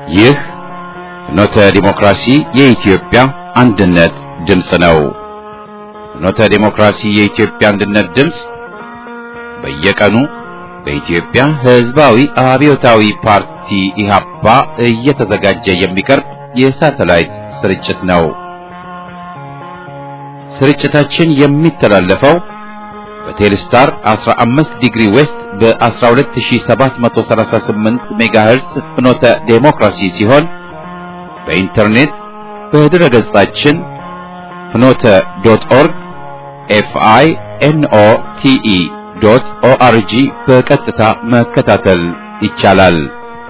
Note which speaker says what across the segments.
Speaker 1: ይህ ፍኖተ ዲሞክራሲ የኢትዮጵያ አንድነት ድምፅ ነው። ፍኖተ ዲሞክራሲ የኢትዮጵያ አንድነት ድምፅ በየቀኑ በኢትዮጵያ ሕዝባዊ አብዮታዊ ፓርቲ ኢህአፓ እየተዘጋጀ የሚቀርብ የሳተላይት ስርጭት ነው። ስርጭታችን የሚተላለፈው በቴሌስታር 15 ዲግሪ ዌስት በ12738 ሜጋሄርስ ፍኖተ ዴሞክራሲ ሲሆን በኢንተርኔት በድረ ገጻችን ፍኖተ ዶት ኦርግ ኤፍአይ ኤንኦ ቲኢ ዶት ኦአርጂ በቀጥታ መከታተል ይቻላል።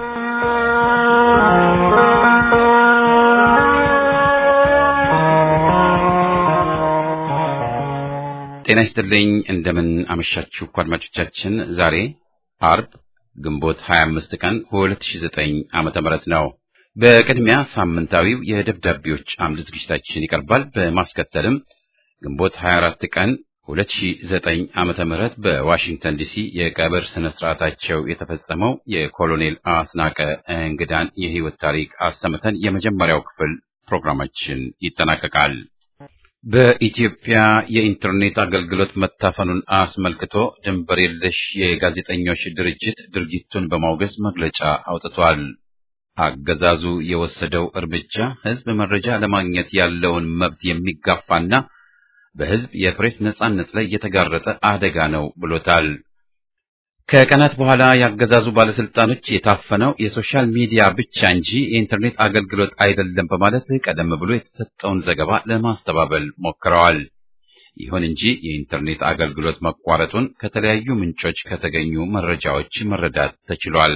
Speaker 1: ጤና ይስጥልኝ። እንደምን አመሻችሁ አድማጮቻችን። ዛሬ አርብ ግንቦት 25 ቀን 2009 ዓመተ ምህረት ነው። በቅድሚያ ሳምንታዊው የደብዳቤዎች አምድ ዝግጅታችን ይቀርባል። በማስከተልም ግንቦት 24 ቀን 2009 ዓመተ ምህረት በዋሽንግተን ዲሲ የቀብር ስነ ስርዓታቸው የተፈጸመው የኮሎኔል አስናቀ እንግዳን የህይወት ታሪክ አሰምተን የመጀመሪያው ክፍል ፕሮግራማችን ይጠናቀቃል። በኢትዮጵያ የኢንተርኔት አገልግሎት መታፈኑን አስመልክቶ ድንበር የለሽ የጋዜጠኞች ድርጅት ድርጊቱን በማውገዝ መግለጫ አውጥቷል። አገዛዙ የወሰደው እርምጃ ህዝብ መረጃ ለማግኘት ያለውን መብት የሚጋፋና በህዝብ የፕሬስ ነጻነት ላይ የተጋረጠ አደጋ ነው ብሎታል። ከቀናት በኋላ ያገዛዙ ባለስልጣኖች የታፈነው የሶሻል ሚዲያ ብቻ እንጂ የኢንተርኔት አገልግሎት አይደለም በማለት ቀደም ብሎ የተሰጠውን ዘገባ ለማስተባበል ሞክረዋል። ይሁን እንጂ የኢንተርኔት አገልግሎት መቋረጡን ከተለያዩ ምንጮች ከተገኙ መረጃዎች መረዳት ተችሏል።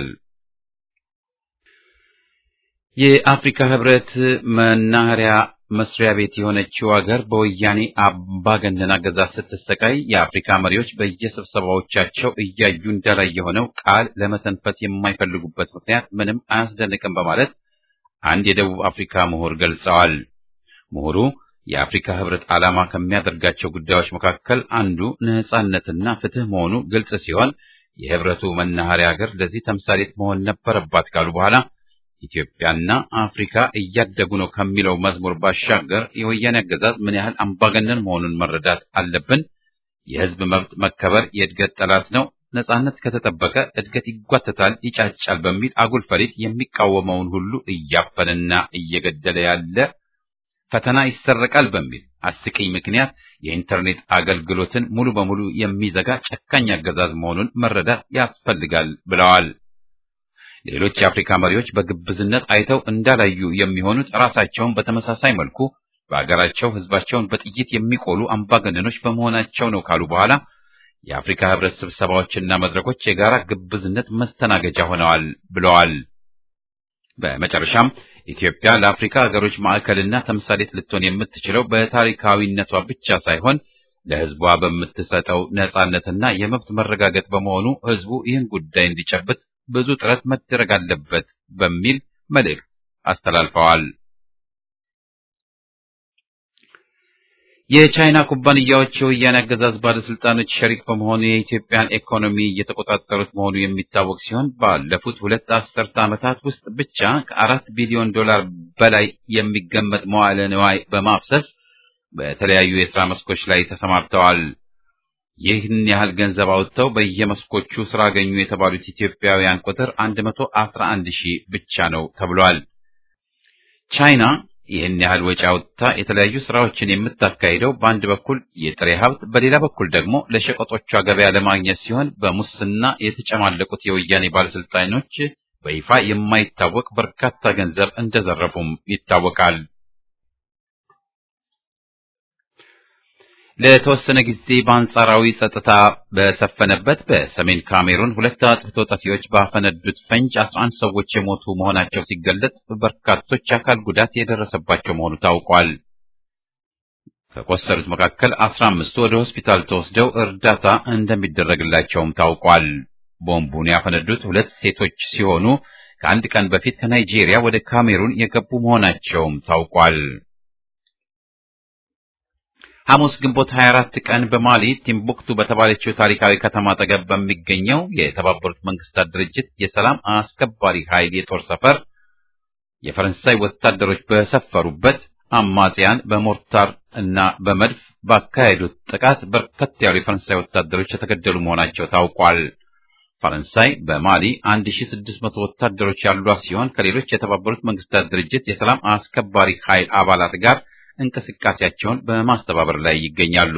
Speaker 1: የአፍሪካ ህብረት መናኸሪያ መስሪያ ቤት የሆነችው ሀገር በወያኔ አምባገነን አገዛዝ ስትሰቃይ የአፍሪካ መሪዎች በየስብሰባዎቻቸው እያዩ እንዳላይ የሆነው ቃል ለመተንፈስ የማይፈልጉበት ምክንያት ምንም አያስደንቅም በማለት አንድ የደቡብ አፍሪካ ምሁር ገልጸዋል። ምሁሩ የአፍሪካ ህብረት ዓላማ ከሚያደርጋቸው ጉዳዮች መካከል አንዱ ነጻነትና ፍትህ መሆኑ ግልጽ ሲሆን የህብረቱ መናኸሪያ ሀገር ለዚህ ተምሳሌት መሆን ነበረባት ካሉ በኋላ ኢትዮጵያና አፍሪካ እያደጉ ነው ከሚለው መዝሙር ባሻገር የወያኔ አገዛዝ ምን ያህል አምባገነን መሆኑን መረዳት አለብን። የህዝብ መብት መከበር የእድገት ጠላት ነው፣ ነጻነት ከተጠበቀ እድገት ይጓተታል፣ ይጫጫል በሚል አጉል ፈሊጥ የሚቃወመውን ሁሉ እያፈንና እየገደለ ያለ ፈተና ይሰረቃል በሚል አስቂኝ ምክንያት የኢንተርኔት አገልግሎትን ሙሉ በሙሉ የሚዘጋ ጨካኝ አገዛዝ መሆኑን መረዳት ያስፈልጋል ብለዋል። ሌሎች የአፍሪካ መሪዎች በግብዝነት አይተው እንዳላዩ የሚሆኑት ራሳቸውን በተመሳሳይ መልኩ በአገራቸው ህዝባቸውን በጥይት የሚቆሉ አምባገነኖች በመሆናቸው ነው ካሉ በኋላ የአፍሪካ ህብረት ስብሰባዎችና መድረኮች የጋራ ግብዝነት መስተናገጃ ሆነዋል ብለዋል። በመጨረሻም ኢትዮጵያ ለአፍሪካ ሀገሮች ማዕከልና ተምሳሌት ልትሆን የምትችለው በታሪካዊነቷ ብቻ ሳይሆን ለህዝቧ በምትሰጠው ነጻነትና የመብት መረጋገጥ በመሆኑ ህዝቡ ይህን ጉዳይ እንዲጨብጥ ብዙ ጥረት መደረግ አለበት በሚል መልእክት አስተላልፈዋል። የቻይና ኩባንያዎች የወያኔ አገዛዝ ባለስልጣኖች ሸሪክ በመሆኑ የኢትዮጵያን ኢኮኖሚ እየተቆጣጠሩት መሆኑ የሚታወቅ ሲሆን ባለፉት ሁለት አስርተ ዓመታት ውስጥ ብቻ ከአራት ቢሊዮን ዶላር በላይ የሚገመት መዋዕለ ንዋይ በማፍሰስ በተለያዩ የሥራ መስኮች ላይ ተሰማርተዋል። ይህን ያህል ገንዘብ አውጥተው በየመስኮቹ ስራ አገኙ የተባሉት ኢትዮጵያውያን ቁጥር 111 ሺህ ብቻ ነው ተብሏል። ቻይና ይህን ያህል ወጪ አውጥታ የተለያዩ ስራዎችን የምታካሂደው በአንድ በኩል የጥሬ ሀብት፣ በሌላ በኩል ደግሞ ለሸቀጦቿ ገበያ ለማግኘት ሲሆን በሙስና የተጨማለቁት የወያኔ ባለስልጣኖች በይፋ የማይታወቅ በርካታ ገንዘብ እንደዘረፉም ይታወቃል። ለተወሰነ ጊዜ በአንጻራዊ ጸጥታ በሰፈነበት በሰሜን ካሜሩን ሁለት አጥፍቶ ጠፊዎች ባፈነዱት ፈንጅ 11 ሰዎች የሞቱ መሆናቸው ሲገለጽ በርካቶች አካል ጉዳት የደረሰባቸው መሆኑ ታውቋል። ከቆሰሉት መካከል 15ቱ ወደ ሆስፒታል ተወስደው እርዳታ እንደሚደረግላቸውም ታውቋል። ቦምቡን ያፈነዱት ሁለት ሴቶች ሲሆኑ ከአንድ ቀን በፊት ከናይጄሪያ ወደ ካሜሩን የገቡ መሆናቸውም ታውቋል። ሐሙስ ግንቦት 24 ቀን በማሊ ቲምቡክቱ በተባለችው ታሪካዊ ከተማ አጠገብ በሚገኘው የተባበሩት መንግስታት ድርጅት የሰላም አስከባሪ ኃይል የጦር ሰፈር የፈረንሳይ ወታደሮች በሰፈሩበት አማጽያን በሞርታር እና በመድፍ ባካሄዱት ጥቃት በርከት ያሉ የፈረንሳይ ወታደሮች የተገደሉ መሆናቸው ታውቋል። ፈረንሳይ በማሊ 1600 ወታደሮች ያሏት ሲሆን ከሌሎች የተባበሩት መንግስታት ድርጅት የሰላም አስከባሪ ኃይል አባላት ጋር እንቅስቃሴያቸውን በማስተባበር ላይ ይገኛሉ።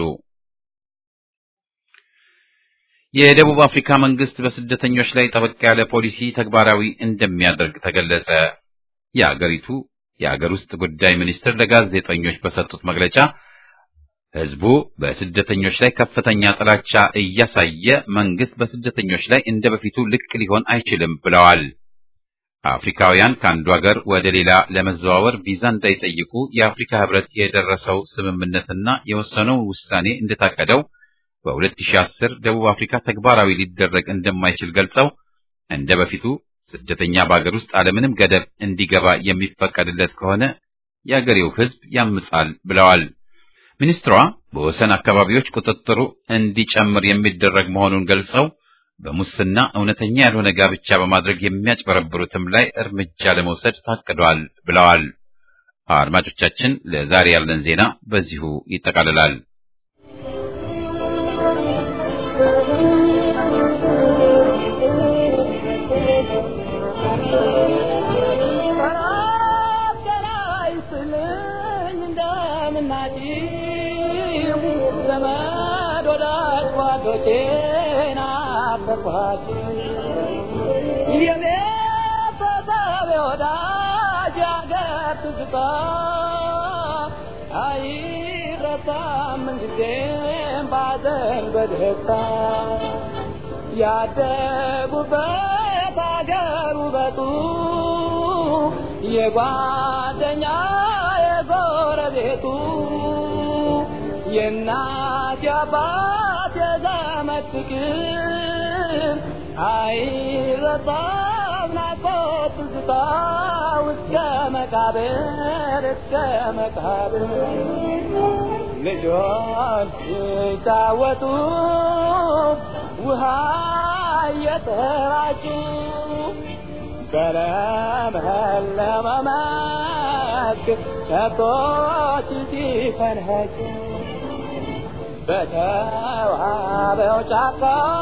Speaker 1: የደቡብ አፍሪካ መንግስት በስደተኞች ላይ ጠበቅ ያለ ፖሊሲ ተግባራዊ እንደሚያደርግ ተገለጸ። የአገሪቱ የአገር ውስጥ ጉዳይ ሚኒስትር ለጋዜጠኞች በሰጡት መግለጫ ህዝቡ በስደተኞች ላይ ከፍተኛ ጥላቻ እያሳየ መንግስት በስደተኞች ላይ እንደ በፊቱ ልቅ ሊሆን አይችልም ብለዋል። አፍሪካውያን ከአንዱ ሀገር ወደ ሌላ ለመዘዋወር ቪዛ እንዳይጠይቁ የአፍሪካ ህብረት የደረሰው ስምምነትና የወሰነው ውሳኔ እንደታቀደው በ2010 ደቡብ አፍሪካ ተግባራዊ ሊደረግ እንደማይችል ገልጸው እንደ በፊቱ ስደተኛ በአገር ውስጥ አለምንም ገደብ እንዲገባ የሚፈቀድለት ከሆነ የአገሬው ህዝብ ያምጻል ብለዋል። ሚኒስትሯ በወሰን አካባቢዎች ቁጥጥሩ እንዲጨምር የሚደረግ መሆኑን ገልጸው በሙስና እውነተኛ ያልሆነ ጋብቻ በማድረግ የሚያጭበረብሩትም ላይ እርምጃ ለመውሰድ ታቅዷል ብለዋል። አድማጮቻችን፣ ለዛሬ ያለን ዜና በዚሁ ይጠቃልላል።
Speaker 2: ያደጉበት አገር ውበቱ የጓደኛ የጎረቤቱ የእናት የአባት የዘመድ ፍቅር አይረሳም ናፍቆት ትዝታ እስከ መቃብር እስከ መቃብር ልጆች ሲጫወቱ ውሃ እየተራጩ በለመለመ መስክ ከብቶች ሲፈንኸጩ በተዋበው ጫካ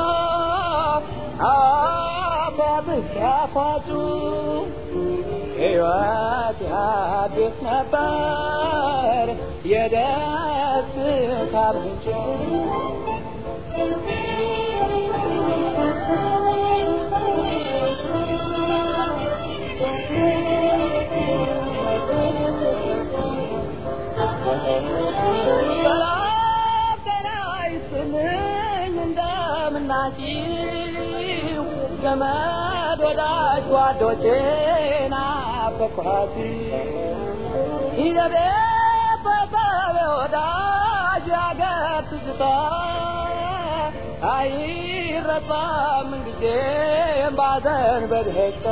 Speaker 2: አባብስ ያፋጩ ሕይወት ያድስ ነበር የደስታ ምንጭ ናችሁ ዘመድ ወዳጅ ጓዶቼ ናፈኳት ይዘቤ በሰቤ ወዳጅ ያገር ትዝታ አይረሳም ጊዜም ባዘን በደስታ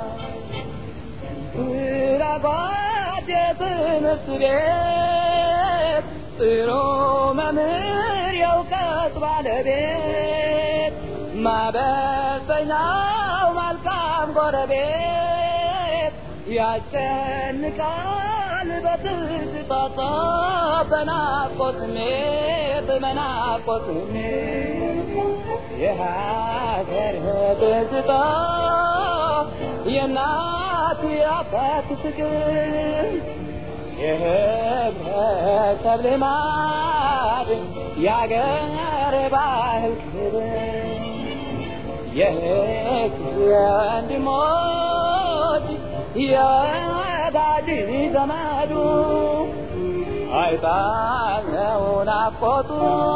Speaker 2: ራጓድ የትምህርት ቤት ጥሩ መምህር የእውቀት ባለቤት ማበሰኛው መልካም ጎረቤት ያስጨንቃል በትዝታ በናፍቆት ስሜት በናፍቆት ስሜት የሀገር ትዝታ የእናት የአባት ፍቅር የህብረተሰብ ልማድ የአገር ባህል ክብር የህግ የወንድሞች የወዳጅ ዘመዱ አይጣለው ናፍቆቱ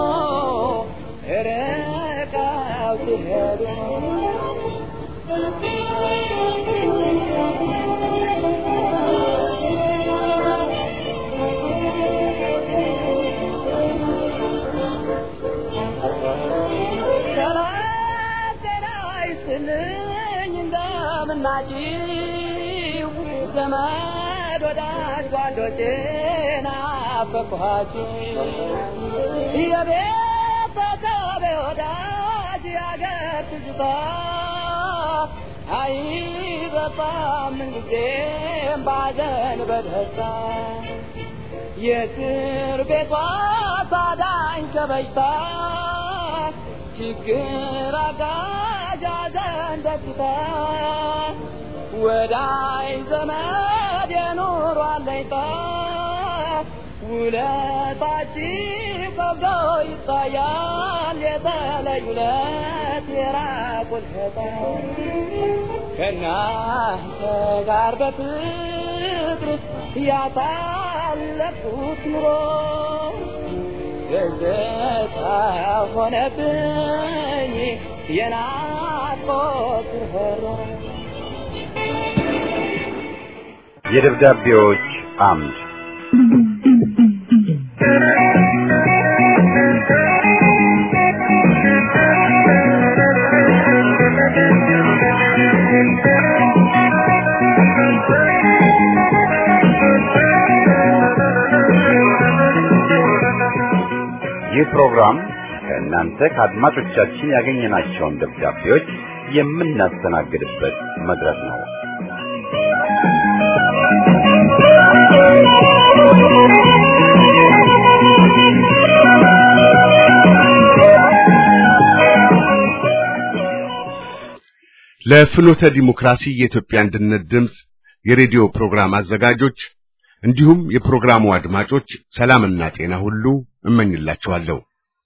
Speaker 2: ርቀው ሲሄዱ ናችሁ ዘመድ ወዳጅ ጓዶቼ ናፈቅኋችሁ የቤተሰቤ ወዳጅ ያገር ትዝታ አይበ አይረሳም ምንጊዜም ባዘን በደስታ የእስር ቤቷ ታዳኝ ከበሽታ ችግር አጋዥ ሐዘን ደስታ ወዳይ ዘመድ የኑሮ አለኝታ ውለታችን ከብዶ ይታያል የተለዩ ለት የራቁት ሸታ ከእናንተ ጋር በፍቅር ያሳለፍኩት ኑሮ ትዝታ ሆነብኝ የናፍቆት ርኅራኄ
Speaker 1: የደብዳቤዎች አምድ ይህ ፕሮግራም ከእናንተ ከአድማጮቻችን ያገኘናቸውን ደብዳቤዎች የምናስተናግድበት መድረክ ነው።
Speaker 3: ለፍኖተ ዲሞክራሲ የኢትዮጵያ አንድነት ድምፅ የሬዲዮ ፕሮግራም አዘጋጆች እንዲሁም የፕሮግራሙ አድማጮች ሰላምና ጤና ሁሉ እመኝላችኋለሁ።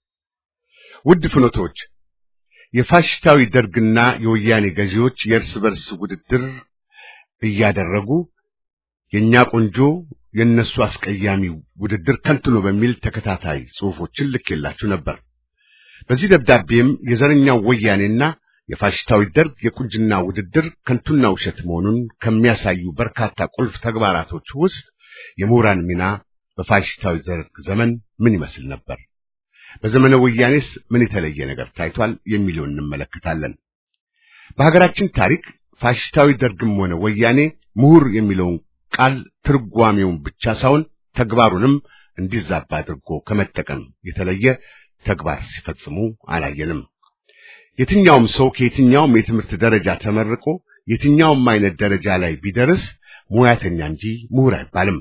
Speaker 3: ውድ ፍኖቶች፣ የፋሽስታዊ ደርግና የወያኔ ገዢዎች የእርስ በርስ ውድድር እያደረጉ የእኛ ቆንጆ የእነሱ አስቀያሚ ውድድር ከንቱ ነው በሚል ተከታታይ ጽሑፎችን ልኬላችሁ ነበር። በዚህ ደብዳቤም የዘረኛው ወያኔና የፋሽስታዊ ደርግ የቁንጅና ውድድር ከንቱና ውሸት መሆኑን ከሚያሳዩ በርካታ ቁልፍ ተግባራቶች ውስጥ የምሁራን ሚና በፋሽስታዊ ደርግ ዘመን ምን ይመስል ነበር፣ በዘመነ ወያኔስ ምን የተለየ ነገር ታይቷል የሚለውን እንመለከታለን። በሀገራችን ታሪክ ፋሽስታዊ ደርግም ሆነ ወያኔ ምሁር የሚለውን ቃል ትርጓሜውን ብቻ ሳይሆን ተግባሩንም እንዲዛባ አድርጎ ከመጠቀም የተለየ ተግባር ሲፈጽሙ አላየንም። የትኛውም ሰው ከየትኛውም የትምህርት ደረጃ ተመርቆ የትኛውም አይነት ደረጃ ላይ ቢደርስ ሙያተኛ እንጂ ምሁር አይባልም።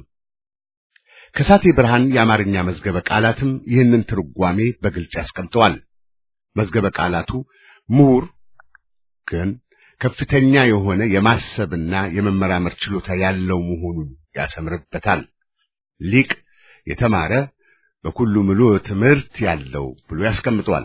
Speaker 3: ከሳቴ ብርሃን የአማርኛ መዝገበ ቃላትም ይህንን ትርጓሜ በግልጽ ያስቀምጠዋል። መዝገበ ቃላቱ ምሁር ግን ከፍተኛ የሆነ የማሰብና የመመራመር ችሎታ ያለው መሆኑን ያሰምርበታል። ሊቅ የተማረ በኩሉ ምሉዕ ትምህርት ያለው ብሎ ያስቀምጠዋል።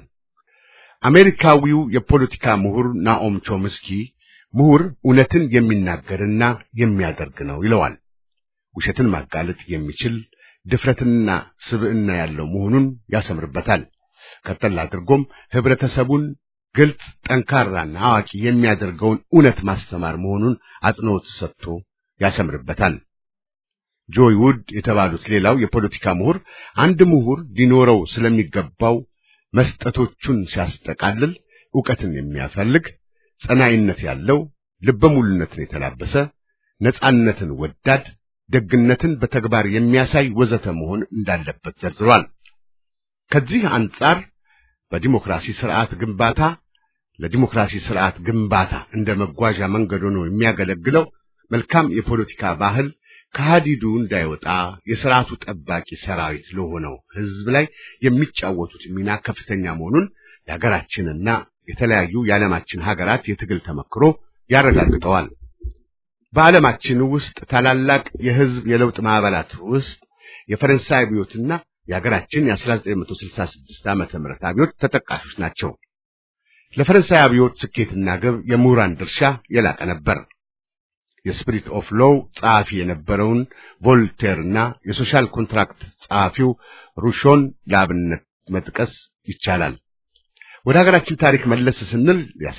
Speaker 3: አሜሪካዊው የፖለቲካ ምሁር ናኦም ቾምስኪ ምሁር እውነትን የሚናገርና የሚያደርግ ነው ይለዋል። ውሸትን ማጋለጥ የሚችል ድፍረትና ስብዕና ያለው መሆኑን ያሰምርበታል። ቀጠል አድርጎም ህብረተሰቡን ግልጽ፣ ጠንካራና አዋቂ የሚያደርገውን እውነት ማስተማር መሆኑን አጽንዖት ሰጥቶ ያሰምርበታል። ጆይ ውድ የተባሉት ሌላው የፖለቲካ ምሁር አንድ ምሁር ሊኖረው ስለሚገባው መስጠቶቹን ሲያስጠቃልል ዕውቀትን የሚያፈልግ ጸናይነት ያለው ልበ ሙሉነትን የተላበሰ ነጻነትን ወዳድ ደግነትን በተግባር የሚያሳይ ወዘተ መሆን እንዳለበት ዘርዝሯል። ከዚህ አንጻር በዲሞክራሲ ስርዓት ግንባታ ለዲሞክራሲ ስርዓት ግንባታ እንደ መጓዣ መንገድ ሆኖ የሚያገለግለው መልካም የፖለቲካ ባህል ከሃዲዱ እንዳይወጣ የስርዓቱ ጠባቂ ሰራዊት ለሆነው ህዝብ ላይ የሚጫወቱት ሚና ከፍተኛ መሆኑን የሀገራችንና የተለያዩ የዓለማችን ሀገራት የትግል ተመክሮ ያረጋግጠዋል። በዓለማችን ውስጥ ታላላቅ የህዝብ የለውጥ ማዕበላት ውስጥ የፈረንሳይ አብዮትና የሀገራችን የ1966 ዓመተ ምህረት አብዮት ተጠቃሾች ናቸው። ለፈረንሳይ አብዮት ስኬትና ግብ የምሁራን ድርሻ የላቀ ነበር። የስፒሪት ኦፍ ሎው ጸሐፊ የነበረውን ቮልቴርና የሶሻል ኮንትራክት ጸሐፊው ሩሾን ለአብነት መጥቀስ ይቻላል። ወደ ሀገራችን ታሪክ መለስ ስንል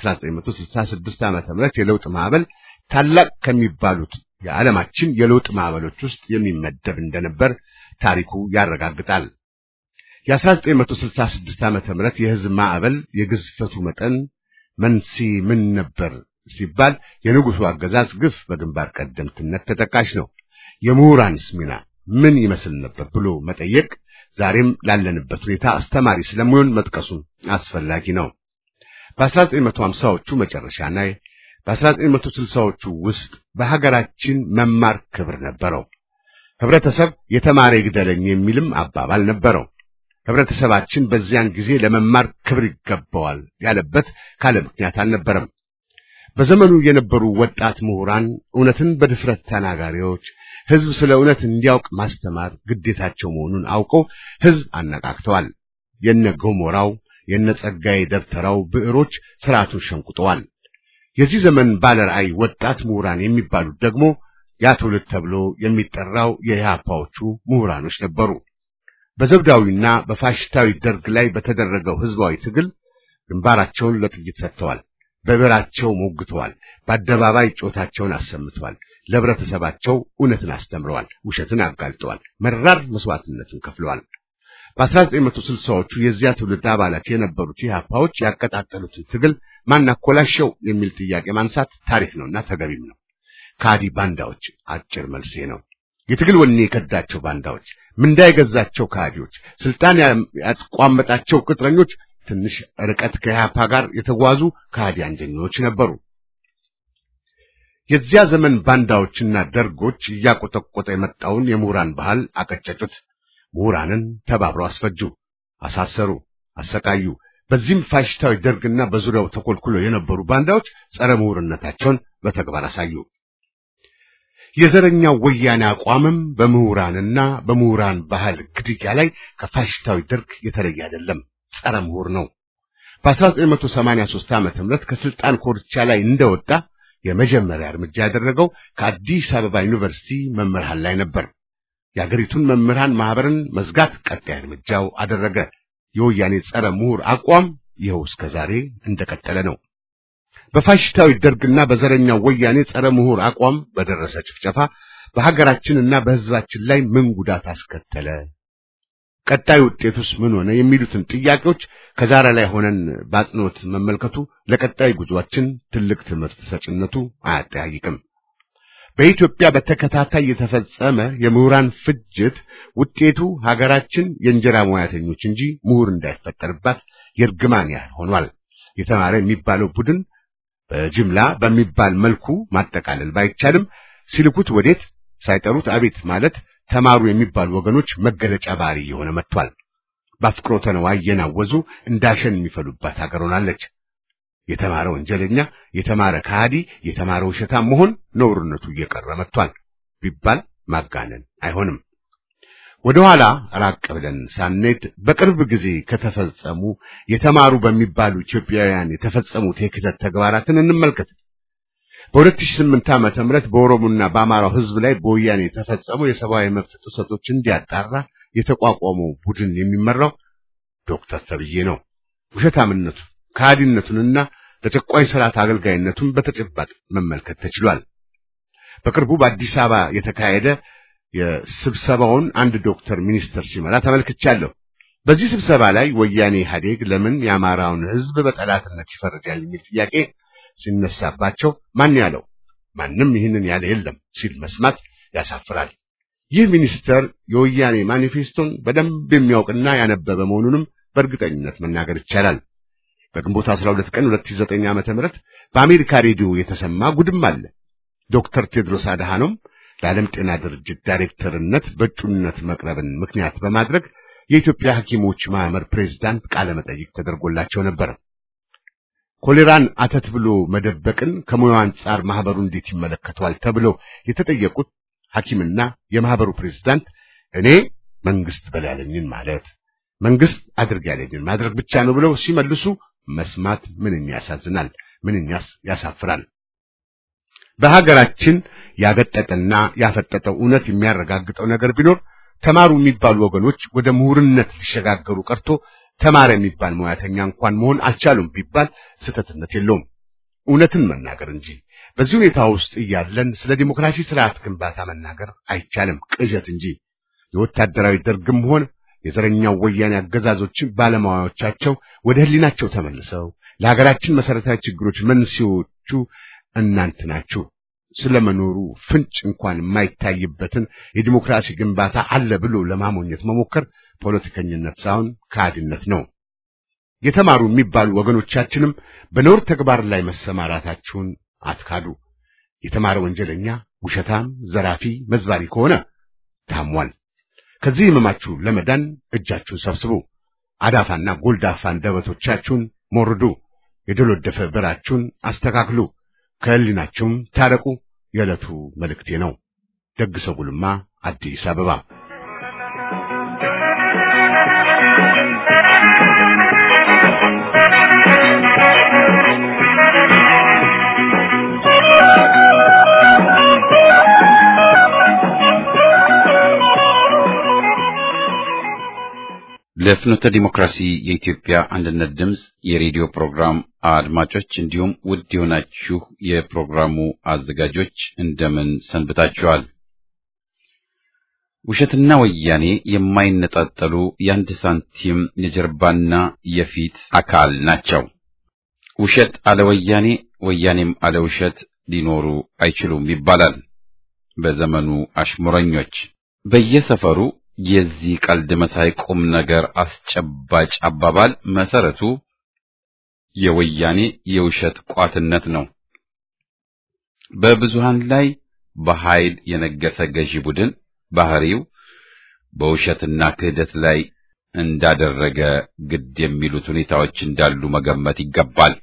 Speaker 3: የ1966 ዓመተ ምህረት የለውጥ ማዕበል ታላቅ ከሚባሉት የዓለማችን የለውጥ ማዕበሎች ውስጥ የሚመደብ እንደነበር ታሪኩ ያረጋግጣል። የ1966 ዓመተ ምህረት የህዝብ ማዕበል የግዝፈቱ መጠን መንስኤ ምን ነበር ሲባል የንጉሱ አገዛዝ ግፍ በግንባር ቀደምትነት ተጠቃሽ ነው። የምሁራንስ ሚና ምን ይመስል ነበር ብሎ መጠየቅ ዛሬም ላለንበት ሁኔታ አስተማሪ ስለሚሆን መጥቀሱ አስፈላጊ ነው። በ1950ዎቹ መጨረሻ ላይ በ1960ዎቹ ውስጥ በሀገራችን መማር ክብር ነበረው። ህብረተሰብ የተማረ ይግደለኝ የሚልም አባባል ነበረው። ህብረተሰባችን በዚያን ጊዜ ለመማር ክብር ይገባዋል ያለበት ካለ ምክንያት አልነበረም። በዘመኑ የነበሩ ወጣት ምሁራን፣ እውነትን በድፍረት ተናጋሪዎች፣ ህዝብ ስለ እውነት እንዲያውቅ ማስተማር ግዴታቸው መሆኑን አውቀው ህዝብ አነቃቅተዋል። የነ ገሞራው የነ ጸጋዬ ደብተራው ብዕሮች ስርዓቱን ሸንቁጠዋል። የዚህ ዘመን ባለራዕይ ወጣት ምሁራን የሚባሉት ደግሞ ያ ትውልድ ተብሎ የሚጠራው የኢህአፓዎቹ ምሁራኖች ነበሩ። በዘውዳዊና በፋሽስታዊ ደርግ ላይ በተደረገው ህዝባዊ ትግል ግንባራቸውን ለጥይት ሰጥተዋል። በብዕራቸው ሞግተዋል። በአደባባይ ጮታቸውን አሰምተዋል። ለህብረተሰባቸው እውነትን አስተምረዋል። ውሸትን አጋልጠዋል። መራር መስዋዕትነትን ከፍለዋል። በ1960ዎቹ የዚያ ትውልድ አባላት የነበሩት ኢህአፓዎች ያቀጣጠሉትን ትግል ማን አኮላሸው የሚል ጥያቄ ማንሳት ታሪክ ነውና ተገቢም ነው። ካዲ ባንዳዎች አጭር መልሴ ነው። የትግል ወኔ የከዳቸው ባንዳዎች፣ ምንዳ የገዛቸው ካዲዎች፣ ስልጣን ያቋመጣቸው ቅጥረኞች፣ ትንሽ ርቀት ከኢህአፓ ጋር የተጓዙ ካዲ አንጀኞች ነበሩ። የዚያ ዘመን ባንዳዎችና ደርጎች እያቆጠቆጠ የመጣውን የምሁራን ባህል አቀጨጩት። ምሁራንን ተባብረው አስፈጁ፣ አሳሰሩ፣ አሰቃዩ። በዚህም ፋሽስታዊ ደርግና በዙሪያው ተኮልኩሎ የነበሩ ባንዳዎች ጸረ ምሁርነታቸውን በተግባር አሳዩ። የዘረኛው ወያኔ አቋምም በምሁራንና በምሁራን ባህል ግድያ ላይ ከፋሽስታዊ ደርግ የተለየ አይደለም፣ ጸረ ምሁር ነው። በ1983 ዓመተ ምህረት ከስልጣን ኮርቻ ላይ እንደወጣ የመጀመሪያ እርምጃ ያደረገው ከአዲስ አበባ ዩኒቨርሲቲ መምህራን ላይ ነበር። የአገሪቱን መምህራን ማህበርን መዝጋት ቀጣይ እርምጃው አደረገ። የወያኔ ጸረ ምሁር አቋም ይኸው እስከ ዛሬ እንደቀጠለ ነው። በፋሽስታዊ ደርግና በዘረኛው ወያኔ ጸረ ምሁር አቋም በደረሰ ጭፍጨፋ በሀገራችንና በሕዝባችን ላይ ምን ጉዳት አስከተለ? ቀጣይ ውጤቱስ ምን ሆነ? የሚሉትን ጥያቄዎች ከዛሬ ላይ ሆነን በአጽንኦት መመልከቱ ለቀጣይ ጉዟችን ትልቅ ትምህርት ሰጭነቱ አያጠያይቅም። በኢትዮጵያ በተከታታይ የተፈጸመ የምሁራን ፍጅት ውጤቱ ሀገራችን የእንጀራ ሙያተኞች እንጂ ምሁር እንዳይፈጠርባት የእርግማን ያህል ሆኗል። የተማረ የሚባለው ቡድን በጅምላ በሚባል መልኩ ማጠቃለል ባይቻልም ሲልኩት ወዴት ሳይጠሩት አቤት ማለት ተማሩ የሚባሉ ወገኖች መገለጫ ባህሪ የሆነ መጥቷል። በአፍቅሮተ ነዋይ እየናወዙ እንዳሸን የሚፈሉባት ሀገር ሆናለች። የተማረ ወንጀለኛ፣ የተማረ ከሃዲ፣ የተማረ ውሸታም መሆን ነውርነቱ እየቀረ መጥቷል ቢባል ማጋነን አይሆንም። ወደ ኋላ ራቅ ብለን ሳንሄድ በቅርብ ጊዜ ከተፈጸሙ የተማሩ በሚባሉ ኢትዮጵያውያን የተፈጸሙት የክህደት ተግባራትን እንመልከት። በ2008 ዓመተ ምህረት በኦሮሞና በአማራው ሕዝብ ላይ በወያኔ የተፈጸሙ የሰብአዊ መብት ጥሰቶች እንዲያጣራ የተቋቋመው ቡድን የሚመራው ዶክተር ተብዬ ነው። ውሸታምነቱ ከሃዲነቱንና ለጨቋኝ ስርዓት አገልጋይነቱን በተጨባጭ መመልከት ተችሏል። በቅርቡ በአዲስ አበባ የተካሄደ የስብሰባውን አንድ ዶክተር ሚኒስትር ሲመራ ተመልክቻለሁ። በዚህ ስብሰባ ላይ ወያኔ ኢህአዴግ ለምን የአማራውን ሕዝብ በጠላትነት ይፈርጃል የሚል ጥያቄ ሲነሳባቸው ማን ያለው ማንም ይህንን ያለ የለም ሲል መስማት ያሳፍራል። ይህ ሚኒስተር የወያኔ ማኒፌስቶን በደንብ የሚያውቅና ያነበበ መሆኑንም በእርግጠኝነት መናገር ይቻላል። በግንቦት 12 ቀን 2009 ዓመተ ምህረት በአሜሪካ ሬዲዮ የተሰማ ጉድም አለ። ዶክተር ቴድሮስ አድሃኖም ለዓለም ጤና ድርጅት ዳይሬክተርነት በእጩነት መቅረብን ምክንያት በማድረግ የኢትዮጵያ ሐኪሞች ማህበር ፕሬዝዳንት ቃለ መጠይቅ ተደርጎላቸው ነበር። ኮሌራን አተት ብሎ መደበቅን ከሙያው አንጻር ማህበሩ እንዴት ይመለከተዋል ተብለው የተጠየቁት ሐኪምና የማህበሩ ፕሬዝዳንት እኔ መንግስት በል ያለኝን ማለት መንግስት አድርግ ያለኝን ማድረግ ብቻ ነው ብለው ሲመልሱ መስማት ምንኛ ያሳዝናል፣ ምንኛስ ያሳፍራል። በሀገራችን ያገጠጠና ያፈጠጠው እውነት የሚያረጋግጠው ነገር ቢኖር ተማሩ የሚባሉ ወገኖች ወደ ምሁርነት ሊሸጋገሩ ቀርቶ ተማረ የሚባል ሙያተኛ እንኳን መሆን አልቻሉም ቢባል ስህተትነት የለውም፣ እውነትን መናገር እንጂ። በዚህ ሁኔታ ውስጥ እያለን ስለ ዲሞክራሲ ስርዓት ግንባታ መናገር አይቻልም፣ ቅዠት እንጂ። የወታደራዊ ደርግም ሆነ የዘረኛው ወያኔ አገዛዞችን ባለሙያዎቻቸው ወደ ህሊናቸው ተመልሰው ለሀገራችን መሰረታዊ ችግሮች መንስኤዎቹ እናንት ናችሁ ስለመኖሩ ፍንጭ እንኳን የማይታይበትን የዲሞክራሲ ግንባታ አለ ብሎ ለማሞኘት መሞከር ፖለቲከኝነት ሳይሆን ከሃዲነት ነው። የተማሩ የሚባሉ ወገኖቻችንም በነውር ተግባር ላይ መሰማራታቸውን አትካዱ። የተማረ ወንጀለኛ፣ ውሸታም፣ ዘራፊ፣ መዝባሪ ከሆነ ታሟል። ከዚህ ህመማችሁ ለመዳን እጃችሁን ሰብስቡ። አዳፋና ጎልዳፋ አንደበቶቻችሁን ሞርዱ። የደሎደፈ ብዕራችሁን አስተካክሉ። ከህሊናችሁም ታረቁ። የዕለቱ መልእክቴ ነው። ደግሰው ጉልማ አዲስ አበባ
Speaker 1: ለፍኖተ ዲሞክራሲ የኢትዮጵያ አንድነት ድምፅ የሬዲዮ ፕሮግራም አድማጮች እንዲሁም ውድ የሆናችሁ የፕሮግራሙ አዘጋጆች እንደምን ሰንብታችኋል? ውሸትና ወያኔ የማይነጣጠሉ የአንድ ሳንቲም የጀርባና የፊት አካል ናቸው። ውሸት አለ ወያኔ፣ ወያኔም አለ ውሸት ሊኖሩ አይችሉም ይባላል በዘመኑ አሽሙረኞች። በየሰፈሩ የዚህ ቀልድ መሳይ ቁም ነገር አስጨባጭ አባባል መሰረቱ የወያኔ የውሸት ቋትነት ነው። በብዙሃን ላይ በኃይል የነገሰ ገዢ ቡድን ባህሪው በውሸትና ክህደት ላይ እንዳደረገ ግድ የሚሉት ሁኔታዎች እንዳሉ መገመት ይገባል።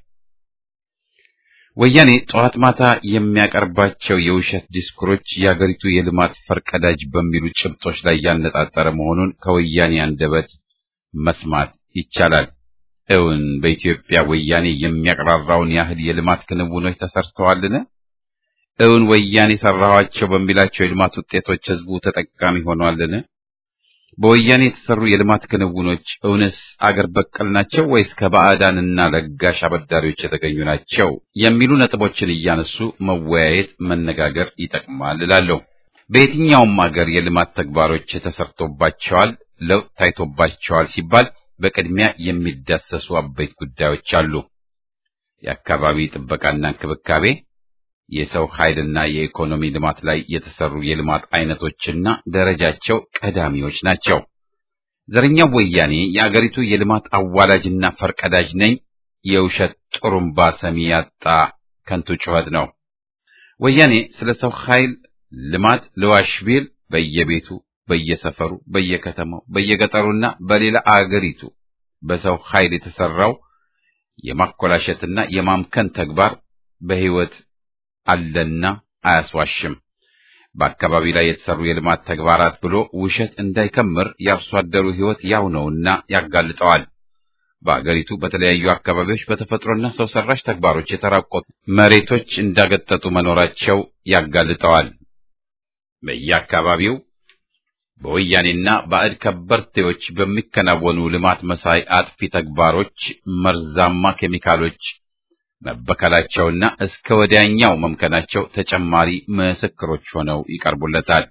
Speaker 1: ወያኔ ጠዋት ማታ የሚያቀርባቸው የውሸት ዲስኩሮች የአገሪቱ የልማት ፈርቀዳጅ በሚሉ ጭብጦች ላይ ያነጣጠረ መሆኑን ከወያኔ አንደበት መስማት ይቻላል። እውን በኢትዮጵያ ወያኔ የሚያቀራራውን ያህል የልማት ክንውኖች ተሰርተዋልን? እውን ወያኔ ሰራኋቸው በሚላቸው የልማት ውጤቶች ህዝቡ ተጠቃሚ ሆኗልን? በወያኔ የተሰሩ የልማት ክንውኖች እውነስ አገር በቀል ናቸው ወይስ ከባዕዳንና ለጋሽ አበዳሪዎች የተገኙ ናቸው የሚሉ ነጥቦችን እያነሱ መወያየት፣ መነጋገር ይጠቅማል እላለሁ። በየትኛውም አገር የልማት ተግባሮች ተሰርቶባቸዋል፣ ለውጥ ታይቶባቸዋል ሲባል በቅድሚያ የሚዳሰሱ አበይት ጉዳዮች አሉ። የአካባቢ ጥበቃና እንክብካቤ፣ የሰው ኃይልና የኢኮኖሚ ልማት ላይ የተሰሩ የልማት አይነቶችና ደረጃቸው ቀዳሚዎች ናቸው። ዘረኛው ወያኔ የአገሪቱ የልማት አዋላጅና ፈርቀዳጅ ነኝ የውሸት ጥሩምባ ሰሚ ያጣ ከንቱ ጩኸት ነው። ወያኔ ስለ ሰው ኃይል ልማት ልዋሽ ቢል በየቤቱ፣ በየሰፈሩ፣ በየከተማው፣ በየገጠሩና በሌላ አገሪቱ በሰው ኃይል የተሰራው የማኮላሸትና የማምከን ተግባር በሕይወት አለና አያስዋሽም። በአካባቢ ላይ የተሰሩ የልማት ተግባራት ብሎ ውሸት እንዳይከምር የአርሶ አደሩ ሕይወት ያው ነውና ያጋልጠዋል። በአገሪቱ በተለያዩ አካባቢዎች በተፈጥሮና ሰው ሰራሽ ተግባሮች የተራቆቱ መሬቶች እንዳገጠጡ መኖራቸው ያጋልጠዋል። በየአካባቢው በወያኔና ባዕድ ከበርቴዎች በሚከናወኑ ልማት መሳይ አጥፊ ተግባሮች መርዛማ ኬሚካሎች መበከላቸውና እስከ ወዲያኛው መምከናቸው ተጨማሪ ምስክሮች ሆነው ይቀርቡለታል።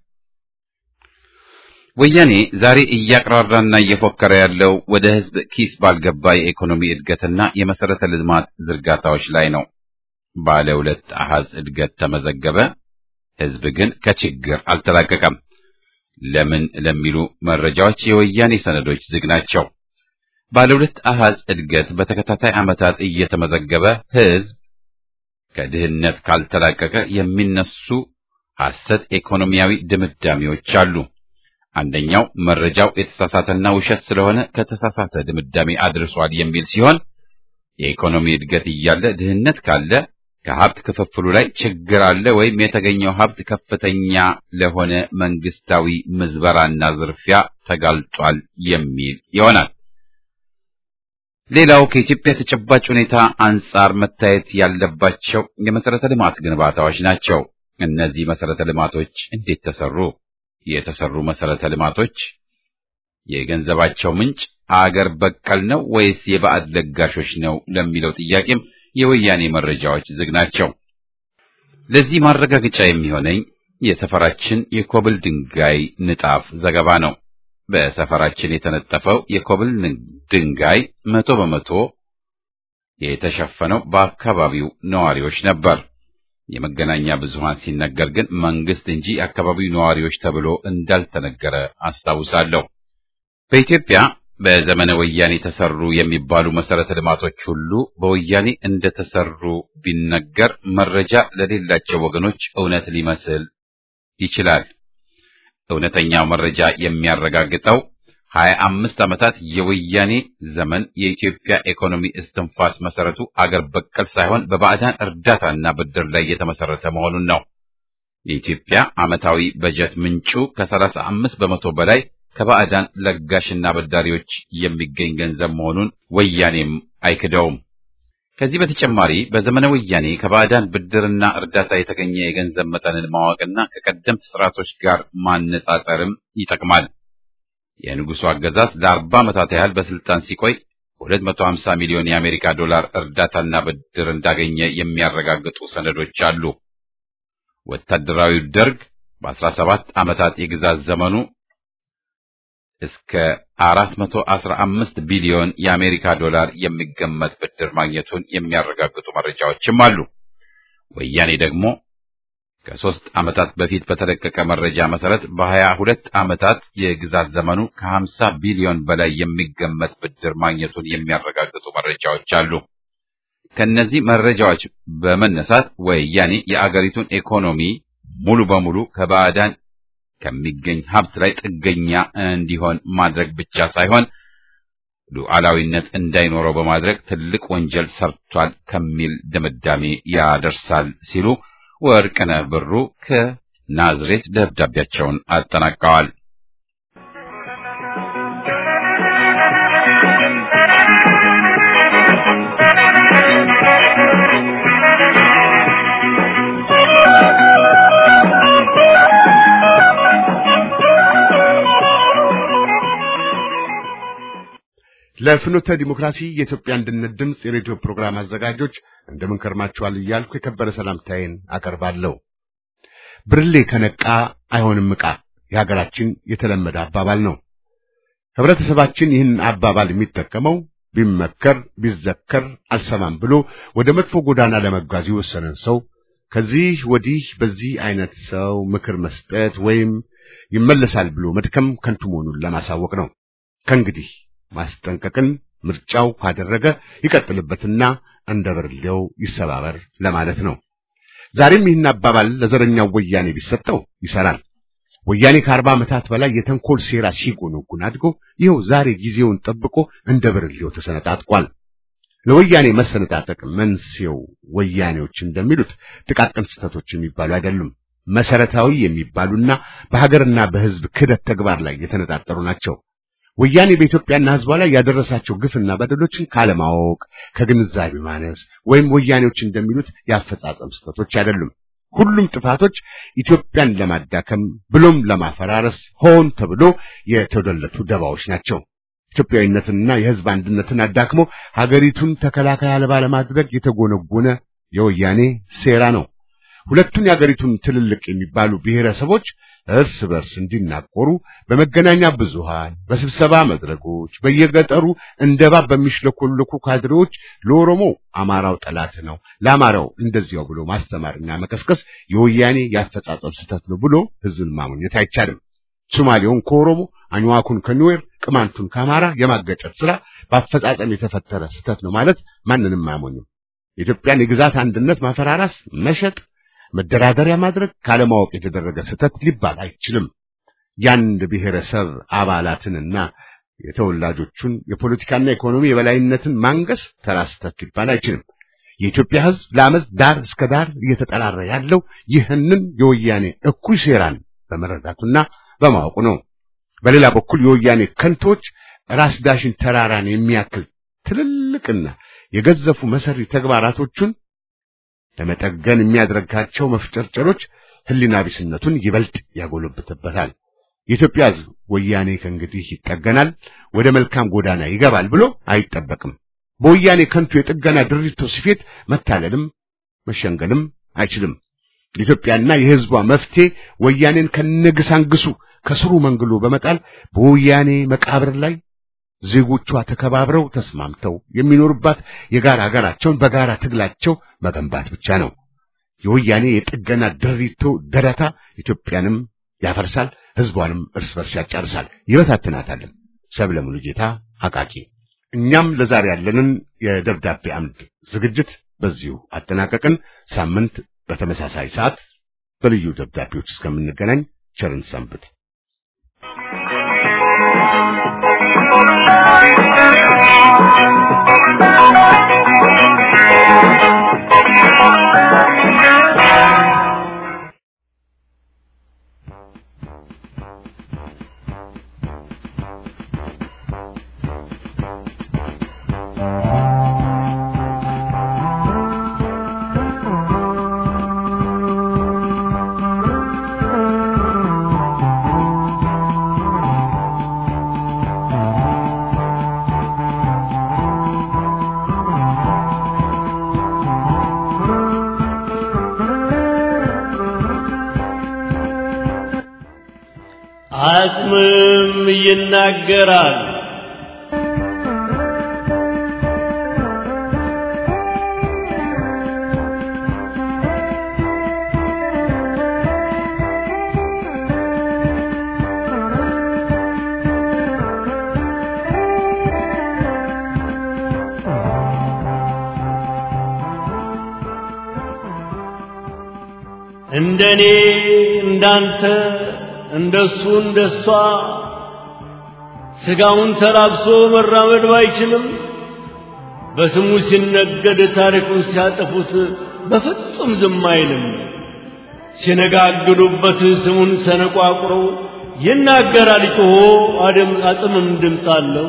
Speaker 1: ወያኔ ዛሬ እያቅራራና እየፎከረ ያለው ወደ ሕዝብ ኪስ ባልገባ የኢኮኖሚ እድገትና የመሰረተ ልማት ዝርጋታዎች ላይ ነው። ባለ ሁለት አሃዝ እድገት ተመዘገበ፣ ሕዝብ ግን ከችግር አልተላቀቀም። ለምን ለሚሉ መረጃዎች የወያኔ ሰነዶች ዝግ ናቸው። ባለ ሁለት አሃዝ እድገት በተከታታይ ዓመታት እየተመዘገበ ሕዝብ ከድህነት ካልተላቀቀ የሚነሱ ሐሰት ኢኮኖሚያዊ ድምዳሜዎች አሉ። አንደኛው መረጃው የተሳሳተና ውሸት ስለሆነ ከተሳሳተ ድምዳሜ አድርሷል የሚል ሲሆን የኢኮኖሚ እድገት እያለ ድህነት ካለ ከሀብት ክፍፍሉ ላይ ችግር አለ ወይም የተገኘው ሀብት ከፍተኛ ለሆነ መንግስታዊ ምዝበራና ዝርፊያ ተጋልጧል የሚል ይሆናል። ሌላው ከኢትዮጵያ ተጨባጭ ሁኔታ አንጻር መታየት ያለባቸው የመሰረተ ልማት ግንባታዎች ናቸው። እነዚህ መሰረተ ልማቶች እንዴት ተሰሩ? የተሰሩ መሰረተ ልማቶች የገንዘባቸው ምንጭ አገር በቀል ነው ወይስ የባዕድ ለጋሾች ነው ለሚለው ጥያቄም የወያኔ መረጃዎች ዝግ ናቸው። ለዚህ ማረጋገጫ የሚሆነኝ የሰፈራችን የኮብል ድንጋይ ንጣፍ ዘገባ ነው። በሰፈራችን የተነጠፈው የኮብል ድንጋይ መቶ በመቶ የተሸፈነው በአካባቢው ነዋሪዎች ነበር። የመገናኛ ብዙሃን ሲነገር ግን መንግስት እንጂ የአካባቢው ነዋሪዎች ተብሎ እንዳልተነገረ አስታውሳለሁ። በኢትዮጵያ በዘመነ ወያኔ ተሰሩ የሚባሉ መሰረተ ልማቶች ሁሉ በወያኔ እንደተሰሩ ቢነገር መረጃ ለሌላቸው ወገኖች እውነት ሊመስል ይችላል። እውነተኛው መረጃ የሚያረጋግጠው ሀያ አምስት ዓመታት የወያኔ ዘመን የኢትዮጵያ ኢኮኖሚ እስትንፋስ መሰረቱ አገር በቀል ሳይሆን በባዕዳን እርዳታና ብድር ላይ የተመሰረተ መሆኑን ነው። የኢትዮጵያ ዓመታዊ በጀት ምንጩ ከሰላሳ አምስት በመቶ በላይ ከባዕዳን ለጋሽና በዳሪዎች የሚገኝ ገንዘብ መሆኑን ወያኔም አይክደውም። ከዚህ በተጨማሪ በዘመነ ወያኔ ከባዕዳን ብድርና እርዳታ የተገኘ የገንዘብ መጠንን ማወቅና ከቀደምት ስርዓቶች ጋር ማነጻጸርም ይጠቅማል። የንጉሱ አገዛዝ ለአርባ ዓመታት ያህል በስልጣን ሲቆይ 250 ሚሊዮን የአሜሪካ ዶላር እርዳታና ብድር እንዳገኘ የሚያረጋግጡ ሰነዶች አሉ። ወታደራዊው ደርግ በ17 ዓመታት የግዛት ዘመኑ እስከ 415 ቢሊዮን የአሜሪካ ዶላር የሚገመት ብድር ማግኘቱን የሚያረጋግጡ መረጃዎችም አሉ። ወያኔ ደግሞ ከሶስት ዓመታት በፊት በተለቀቀ መረጃ መሰረት በሀያ ሁለት ዓመታት የግዛት ዘመኑ ከ50 ቢሊዮን በላይ የሚገመት ብድር ማግኘቱን የሚያረጋግጡ መረጃዎች አሉ። ከነዚህ መረጃዎች በመነሳት ወያኔ የአገሪቱን ኢኮኖሚ ሙሉ በሙሉ ከባዕዳን ከሚገኝ ሀብት ላይ ጥገኛ እንዲሆን ማድረግ ብቻ ሳይሆን ሉዓላዊነት እንዳይኖረው በማድረግ ትልቅ ወንጀል ሰርቷል ከሚል ድምዳሜ ያደርሳል ሲሉ ወርቅነህ ብሩ ከናዝሬት ደብዳቤያቸውን አጠናቀዋል።
Speaker 3: ለፍኖተ ዲሞክራሲ የኢትዮጵያ አንድነት ድምፅ የሬዲዮ ፕሮግራም አዘጋጆች እንደምን ከርማችኋል እያልኩ የከበረ ሰላምታዬን አቀርባለሁ። ብርሌ ከነቃ አይሆንም ዕቃ የሀገራችን የተለመደ አባባል ነው። ህብረተሰባችን ይህን አባባል የሚጠቀመው ቢመከር ቢዘከር አልሰማም ብሎ ወደ መጥፎ ጎዳና ለመጓዝ የወሰነን ሰው ከዚህ ወዲህ በዚህ አይነት ሰው ምክር መስጠት ወይም ይመለሳል ብሎ መድከም ከንቱ መሆኑን ለማሳወቅ ነው። ከእንግዲህ ማስጠንቀቅን ምርጫው ካደረገ ይቀጥልበትና እንደ ብርሌው ይሰባበር ለማለት ነው። ዛሬም ይህን አባባል ለዘረኛው ወያኔ ቢሰጠው ይሰራል። ወያኔ ከአርባ ዓመታት በላይ የተንኮል ሴራ ሲጎነጉን አድጎ ይኸው ዛሬ ጊዜውን ጠብቆ እንደ ብርሌው ተሰነጣጥቋል። ለወያኔ መሰነጣጠቅ መንስኤው ወያኔዎች እንደሚሉት ጥቃቅን ስህተቶች የሚባሉ አይደሉም። መሰረታዊ የሚባሉና በሀገርና በሕዝብ ክህደት ተግባር ላይ የተነጣጠሩ ናቸው። ወያኔ በኢትዮጵያና ሕዝቧ ላይ ያደረሳቸው ግፍና በደሎችን ካለማወቅ ከግንዛቤ ማነስ ወይም ወያኔዎች እንደሚሉት የአፈጻጸም ስህተቶች አይደሉም። ሁሉም ጥፋቶች ኢትዮጵያን ለማዳከም ብሎም ለማፈራረስ ሆን ተብሎ የተደለቱ ደባዎች ናቸው። ኢትዮጵያዊነትንና የሕዝብ አንድነትን አዳክሞ ሀገሪቱን ተከላካይ አልባ ለማድረግ የተጎነጎነ የወያኔ ሴራ ነው። ሁለቱን የሀገሪቱን ትልልቅ የሚባሉ ብሔረሰቦች እርስ በርስ እንዲናቆሩ በመገናኛ ብዙሃን፣ በስብሰባ መድረኮች፣ በየገጠሩ እንደ እባብ በሚሽለኮለኩ ካድሬዎች ለኦሮሞ አማራው ጠላት ነው፣ ለአማራው እንደዚያው ብሎ ማስተማርና መቀስቀስ የወያኔ የአፈጻጸም ስህተት ነው ብሎ ህዝብን ማሞኘት አይቻልም። ሶማሌውን ከኦሮሞ አኝዋኩን ከኒዌር ቅማንቱን ከአማራ የማገጨት ስራ በአፈጻጸም የተፈጠረ ስህተት ነው ማለት ማንንም አያሞኝም። የኢትዮጵያን የግዛት አንድነት ማፈራራስ፣ መሸጥ መደራደሪያ ማድረግ ካለማወቅ የተደረገ ስህተት ሊባል አይችልም። የአንድ ብሔረሰብ አባላትንና የተወላጆቹን የፖለቲካና ኢኮኖሚ የበላይነትን ማንገስ ተራ ስህተት ሊባል አይችልም። የኢትዮጵያ ሕዝብ ለዓመት ዳር እስከ ዳር እየተጠራረ ያለው ይህንን የወያኔ እኩይ ሴራን በመረዳቱና በማወቁ ነው። በሌላ በኩል የወያኔ ከንቶች ራስ ዳሽን ተራራን የሚያክል ትልልቅና የገዘፉ መሰሪ ተግባራቶቹን ለመጠገን የሚያደርጋቸው መፍጨርጨሮች ህሊና ቢስነቱን ይበልጥ ያጎለብትበታል። የኢትዮጵያ ሕዝብ ወያኔ ከእንግዲህ ይጠገናል፣ ወደ መልካም ጎዳና ይገባል ብሎ አይጠበቅም። በወያኔ ከንቱ የጥገና ድሪቶ ስፌት መታለልም መሸንገልም አይችልም። የኢትዮጵያና የሕዝቧ መፍትሄ ወያኔን ከነግሳንግሱ ከስሩ መንግሎ በመጣል በወያኔ መቃብር ላይ ዜጎቿ ተከባብረው ተስማምተው የሚኖሩባት የጋራ ሀገራቸውን በጋራ ትግላቸው መገንባት ብቻ ነው። የወያኔ የጥገና ድሪቶ ደረታ ኢትዮጵያንም ያፈርሳል፣ ሕዝቧንም እርስ በርስ ያጫርሳል፣ ይበታትናታል። ሰብለ ሙሉጌታ አቃቂ። እኛም ለዛሬ ያለንን የደብዳቤ አምድ ዝግጅት በዚሁ አጠናቀቅን። ሳምንት በተመሳሳይ ሰዓት በልዩ ደብዳቤዎች እስከምንገናኝ ቸርን ሰንብት።
Speaker 4: አጽምም ይናገራል። እንደኔ እንዳንተ እንደሱ እንደሷ ስጋውን ተላብሶ መራመድ ባይችልም በስሙ ሲነገድ ታሪኩን ሲያጠፉት በፍጹም ዝም አይልም። ሲነጋግዱበት ስሙን ሰነቋቁሮ ይናገራል ጮሆ አደም አጽምም ድምፅ አለው።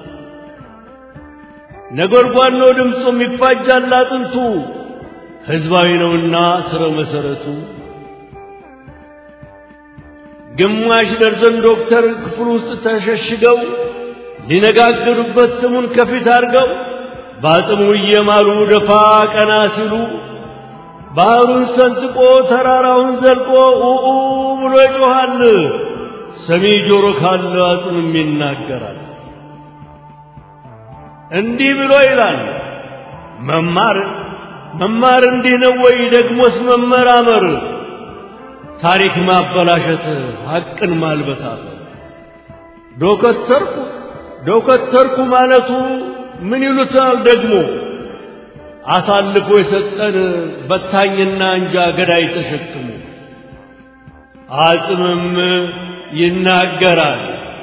Speaker 4: ነጎድጓድ ነው ድምፁም ይፋጃል አጥንቱ ሕዝባዊ ነውና ስረ መሰረቱ ግማሽ ደርዘን ዶክተር ክፍል ውስጥ ተሸሽገው ሊነጋገሩበት ስሙን ከፊት አድርገው በአጽሙ እየማሉ ደፋ ቀና ሲሉ ባህሩን ሰንጥቆ ተራራውን ዘልቆ ኡኡ ብሎ ይጮኻል። ሰሚ ጆሮ ካለ አጽምም ይናገራል። እንዲህ ብሎ ይላል መማር መማር እንዲህ ነው ወይ? ደግሞስ መመራመር ታሪክ ማበላሸት ሐቅን ማልበሳት ዶከተርኩ ዶከተርኩ ማለቱ ምን ይሉታል ደግሞ አሳልፎ የሰጠን በታኝና እንጃ ገዳይ ተሸክሞ አጽምም ይናገራል።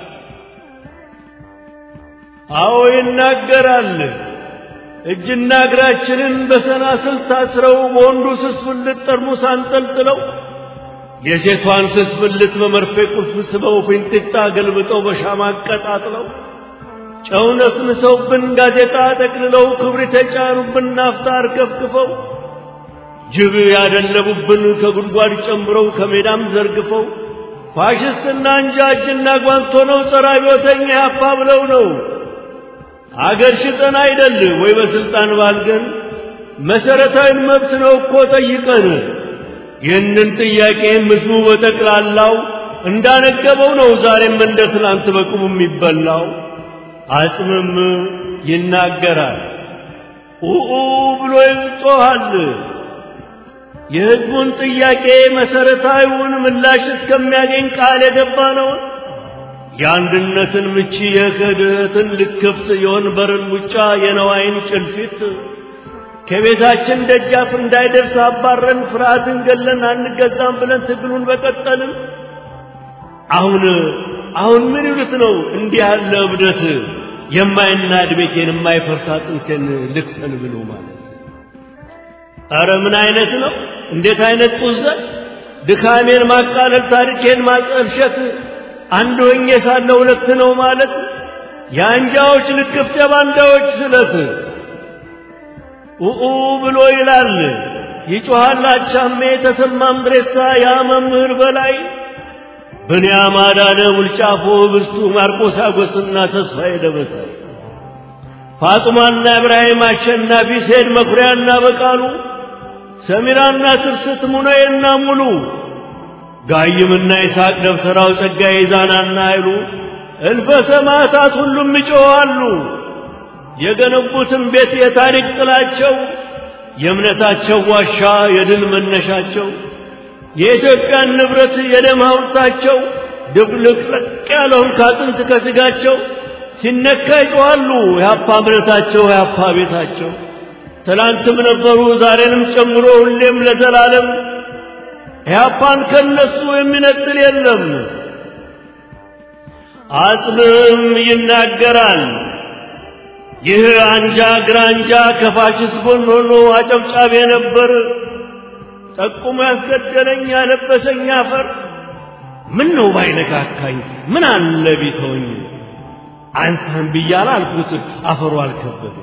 Speaker 4: አዎ ይናገራል። እጅና እግራችንን በሰናስል ታስረው በወንዱ ስስ ብልት ጠርሙስ አንጠልጥለው የሴቷን ስስ ብልት በመርፌ ቁልፍ ስበው ፊንጢጣ ገልብጠው በሻማ አቀጣጥለው ጨው ነስንሰውብን ጋዜጣ ጠቅልለው ክብሪት የጫኑብን ናፍጣ አርከፍክፈው ጅብ ያደለቡብን ከጉድጓድ ጨምረው ከሜዳም ዘርግፈው ፋሽስትና እንጃ እጅና ጓንቶ ነው ጸረ አብዮተኛ ያፋ ብለው ነው አገር ሽጠን አይደል ወይ በስልጣን ባልገን መሰረታዊ መብት ነው እኮ ጠይቀን ይህንን ጥያቄ ህዝቡ በጠቅላላው እንዳነገበው ነው ዛሬም እንደ ትናንት በቁሙ የሚበላው አጽምም ይናገራል ኡኡ ብሎ ይጮኻል የህዝቡን ጥያቄ መሰረታዊውን ምላሽ እስከሚያገኝ ቃል የገባ ነው የአንድነትን ምቺ የክህደትን ልክፍት የወንበርን ሙጫ የነዋይን ጭልፊት ከቤታችን ደጃፍ እንዳይደርስ አባረን ፍርሃትን ገለን አንገዛም ብለን ትግሉን በቀጠልን። አሁን አሁን ምን ይሉት ነው እንዲህ ያለ እብደት የማይናድ ቤቴን የማይፈርስ አጥንቴን ልክፈል ብሎ ማለት አረ ምን አይነት ነው? እንዴት አይነት ጡዘት! ድካሜን ማቃለል፣ ታሪኬን ማጠልሸት፣ አንድ ሆኜ ሳለ ሁለት ነው ማለት የአንጃዎች ልክፍት፣ የባንዳዎች ስለት ኡኡ ብሎ ይላል ይጮኻል አቻሜ ተሰማ ምድሬሳ ያ መምህር በላይ ብንያም አዳነ ውልጫፎ ብርቱ ማርቆስ አጎስና ተስፋዬ ደበሳ ፋጡማና ኢብራሂም አሸናፊ ሴድ መኩሪያና በቃሉ ሰሚራና ትርስት ሙነዬና ሙሉ ጋይምና ይስሐቅ ደብተራው ጸጋዬ ዛናና ኃይሉ እልፈ ሰማዕታት ሁሉም ይጮኻሉ። የገነቡትን ቤት የታሪክ ጥላቸው የእምነታቸው ዋሻ የድል መነሻቸው የኢትዮጵያን ንብረት የደም ሐውልታቸው ድብልቅልቅ ያለውን ካጥንት ከስጋቸው ሲነካ ይጮኻሉ። የአፓ እምነታቸው የአፓ ቤታቸው ትላንትም ነበሩ ዛሬንም ጨምሮ ሁሌም ለዘላለም ኢህአፓን ከነሱ የሚነጥል የለም። አጽምም ይናገራል። ይህ አንጃ ግራንጃ ከፋሽስት ጎን ሆኖ አጨብጫቢ ነበር። ጠቁሞ ያስገደለኝ ያለበሰኝ አፈር ምን ነው ባይነካካኝ ምን አለ ቢተወኝ አንሳን ብያለ አልኩት አፈሩ አልከበደ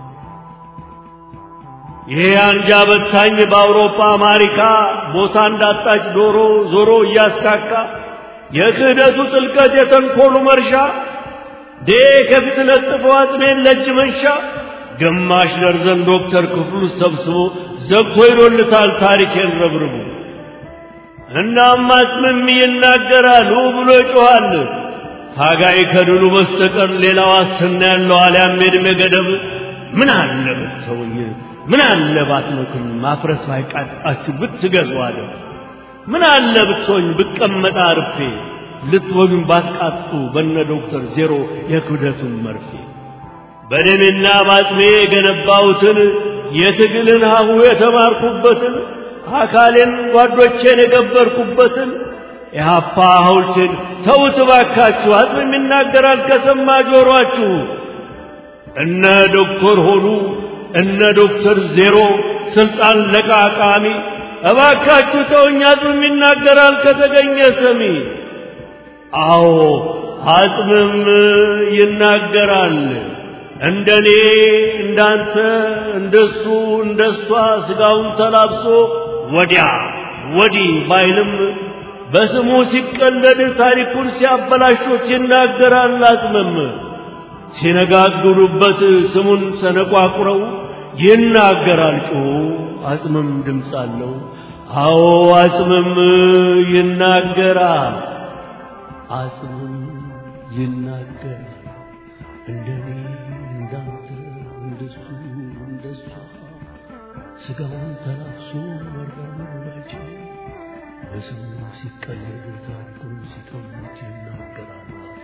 Speaker 4: ይሄ አንጃ በታኝ በአውሮፓ አሜሪካ ቦታ እንዳጣች ዶሮ ዞሮ እያስካካ የክህደቱ ጥልቀት የተንኮሉ መርሻ ዴ ከፊት ለጥፎ አጽሜን ለእጅ መንሻ ግማሽ ደርዘን ዶክተር ክፍሉ ሰብስቦ ዘግቶ ይዶልታል ታሪኬን ረብርቡ እናም አጽምም ይናገራል ብሎ ይጮኻል ታጋይ ከድሉ በስተቀር ሌላ ዋስትና ያለው አልያም የዕድሜ ገደብ ምን አለ ብትተውኝ ምን አለ ባትመክም ማፍረስ ባይቃጣችሁ ብትገዙ አለ ምን አለ ብትሆኝ ብቀመጣ አርፌ ልትወጉኝ ባትቃጡ በነ ዶክተር ዜሮ የክብደቱን መርፌ በደሜና ባጥሜ የገነባሁትን የትግልን ሀሁ የተማርኩበትን አካሌን ጓዶቼን የገበርኩበትን የሀፓ ሐውልቴን ተውት ባካችሁ አጽምም ይናገራል ከሰማ ጆሮአችሁ እነ ዶክተር ሆኑ እነ ዶክተር ዜሮ ስልጣን ለቃቃሚ እባካችሁ ተውኝ አጽምም ይናገራል ከተገኘ ሰሚ አዎ አጽምም ይናገራል እንደኔ እንዳንተ እንደሱ እንደሷ ስጋውን ተላብሶ ወዲያ ወዲህ ባይልም በስሙ ሲቀለድ ታሪኩን ሲያበላሾት ይናገራል አጽምም ሲነጋግሩበት ስሙን ሰነቋቁረው ይናገራል ጮሁ አጽምም ድምፅ አለው አዎ አጽምም ይናገራል አጽምም ይናገራል እንደኔ እንዳንተ እንደሱ እንደሷ ስጋውን ተላብሶ መራመድ ባይችል በስሙ ሲቀለድ ታሪኩን ሲቀሙት ይናገራል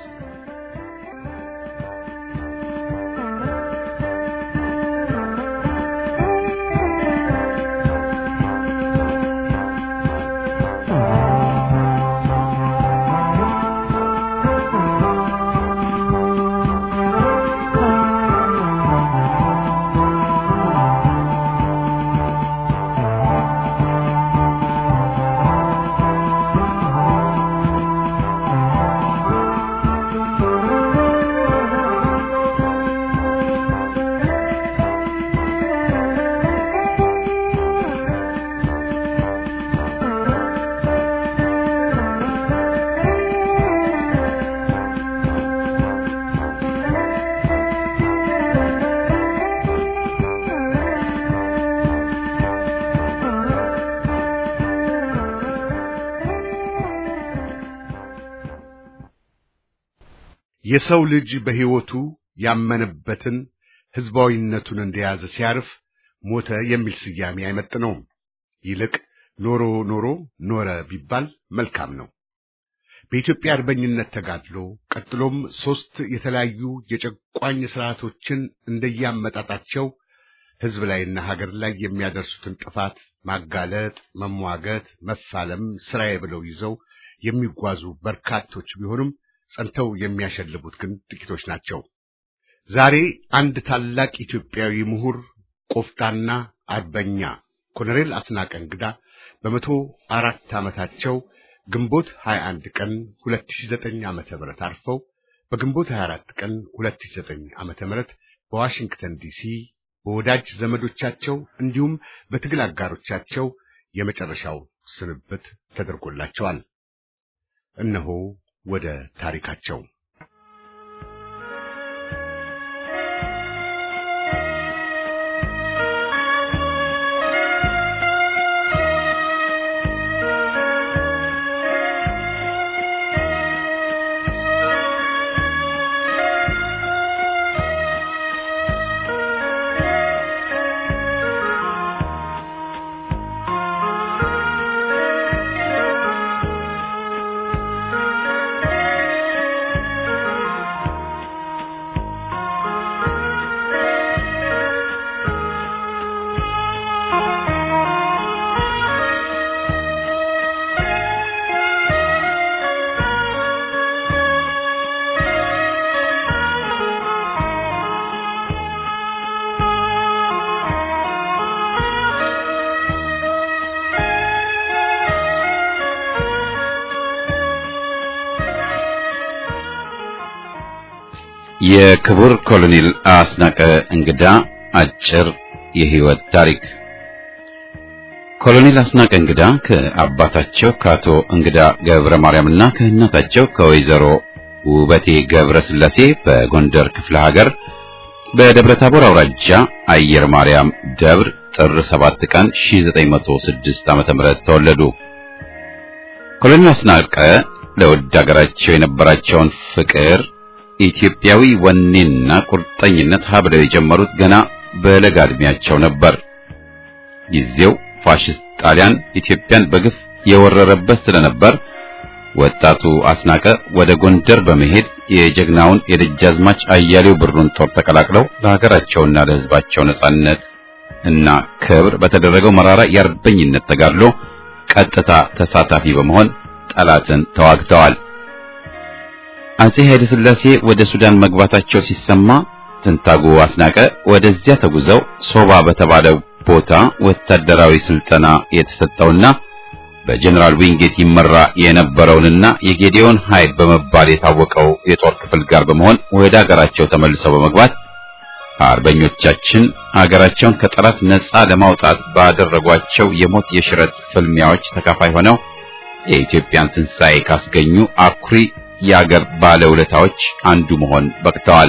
Speaker 3: የሰው ልጅ በሕይወቱ ያመነበትን ሕዝባዊነቱን እንደያዘ ሲያርፍ ሞተ የሚል ስያሜ አይመጥነውም። ይልቅ ኖሮ ኖሮ ኖረ ቢባል መልካም ነው። በኢትዮጵያ አርበኝነት ተጋድሎ ቀጥሎም ሦስት የተለያዩ የጨቋኝ ሥርዓቶችን እንደያመጣጣቸው ሕዝብ ላይና ሀገር ላይ የሚያደርሱትን ጥፋት ማጋለጥ፣ መሟገት፣ መፋለም ስራዬ ብለው ይዘው የሚጓዙ በርካቶች ቢሆኑም ጸንተው የሚያሸልቡት ግን ጥቂቶች ናቸው። ዛሬ አንድ ታላቅ ኢትዮጵያዊ ምሁር ቆፍጣና አርበኛ ኮሎኔል አስናቀ እንግዳ በመቶ አራት ዓመታቸው ግንቦት 21 ቀን 2009 ዓመተ ምህረት አርፈው በግንቦት 24 ቀን 2009 ዓመተ ምህረት በዋሽንግተን ዲሲ በወዳጅ ዘመዶቻቸው እንዲሁም በትግል አጋሮቻቸው የመጨረሻው ስንብት ተደርጎላቸዋል። እነሆ ወደ ታሪካቸው
Speaker 1: የክቡር ኮሎኔል አስናቀ እንግዳ አጭር የህይወት ታሪክ። ኮሎኔል አስናቀ እንግዳ ከአባታቸው ከአቶ እንግዳ ገብረ ማርያምና ከእናታቸው ከወይዘሮ ውበቴ ገብረ ስላሴ በጎንደር ክፍለ ሀገር በደብረ ታቦር አውራጃ አየር ማርያም ደብር ጥር 7 ቀን 1906 ዓ.ም ተወለዱ። ኮሎኔል አስናቀ ለውድ ሀገራቸው የነበራቸውን ፍቅር ኢትዮጵያዊ ወኔና ቁርጠኝነት ሀብለው የጀመሩት ገና በለጋ ዕድሜያቸው ነበር። ጊዜው ፋሽስት ጣሊያን ኢትዮጵያን በግፍ የወረረበት ስለነበር ወጣቱ አስናቀ ወደ ጎንደር በመሄድ የጀግናውን የደጃዝማች አያሌው ብሩን ጦር ተቀላቅለው ለሀገራቸውና ለሕዝባቸው ነጻነት እና ክብር በተደረገው መራራ የአርበኝነት ተጋድሎ ቀጥታ ተሳታፊ በመሆን ጠላትን ተዋግተዋል። አጼ ኃይለ ሥላሴ ወደ ሱዳን መግባታቸው ሲሰማ ትንታጉ አስናቀ ወደዚያ ተጉዘው ሶባ በተባለው ቦታ ወታደራዊ ስልጠና የተሰጠውና በጀነራል ዊንጌት ይመራ የነበረውንና የጌዲዮን ኃይል በመባል የታወቀው የጦር ክፍል ጋር በመሆን ወደ ሀገራቸው ተመልሰው በመግባት አርበኞቻችን ሀገራቸውን ከጠላት ነጻ ለማውጣት ባደረጓቸው የሞት የሽረት ፍልሚያዎች ተካፋይ ሆነው የኢትዮጵያን ትንሣኤ ካስገኙ አኩሪ የአገር ባለውለታዎች አንዱ መሆን በቅተዋል።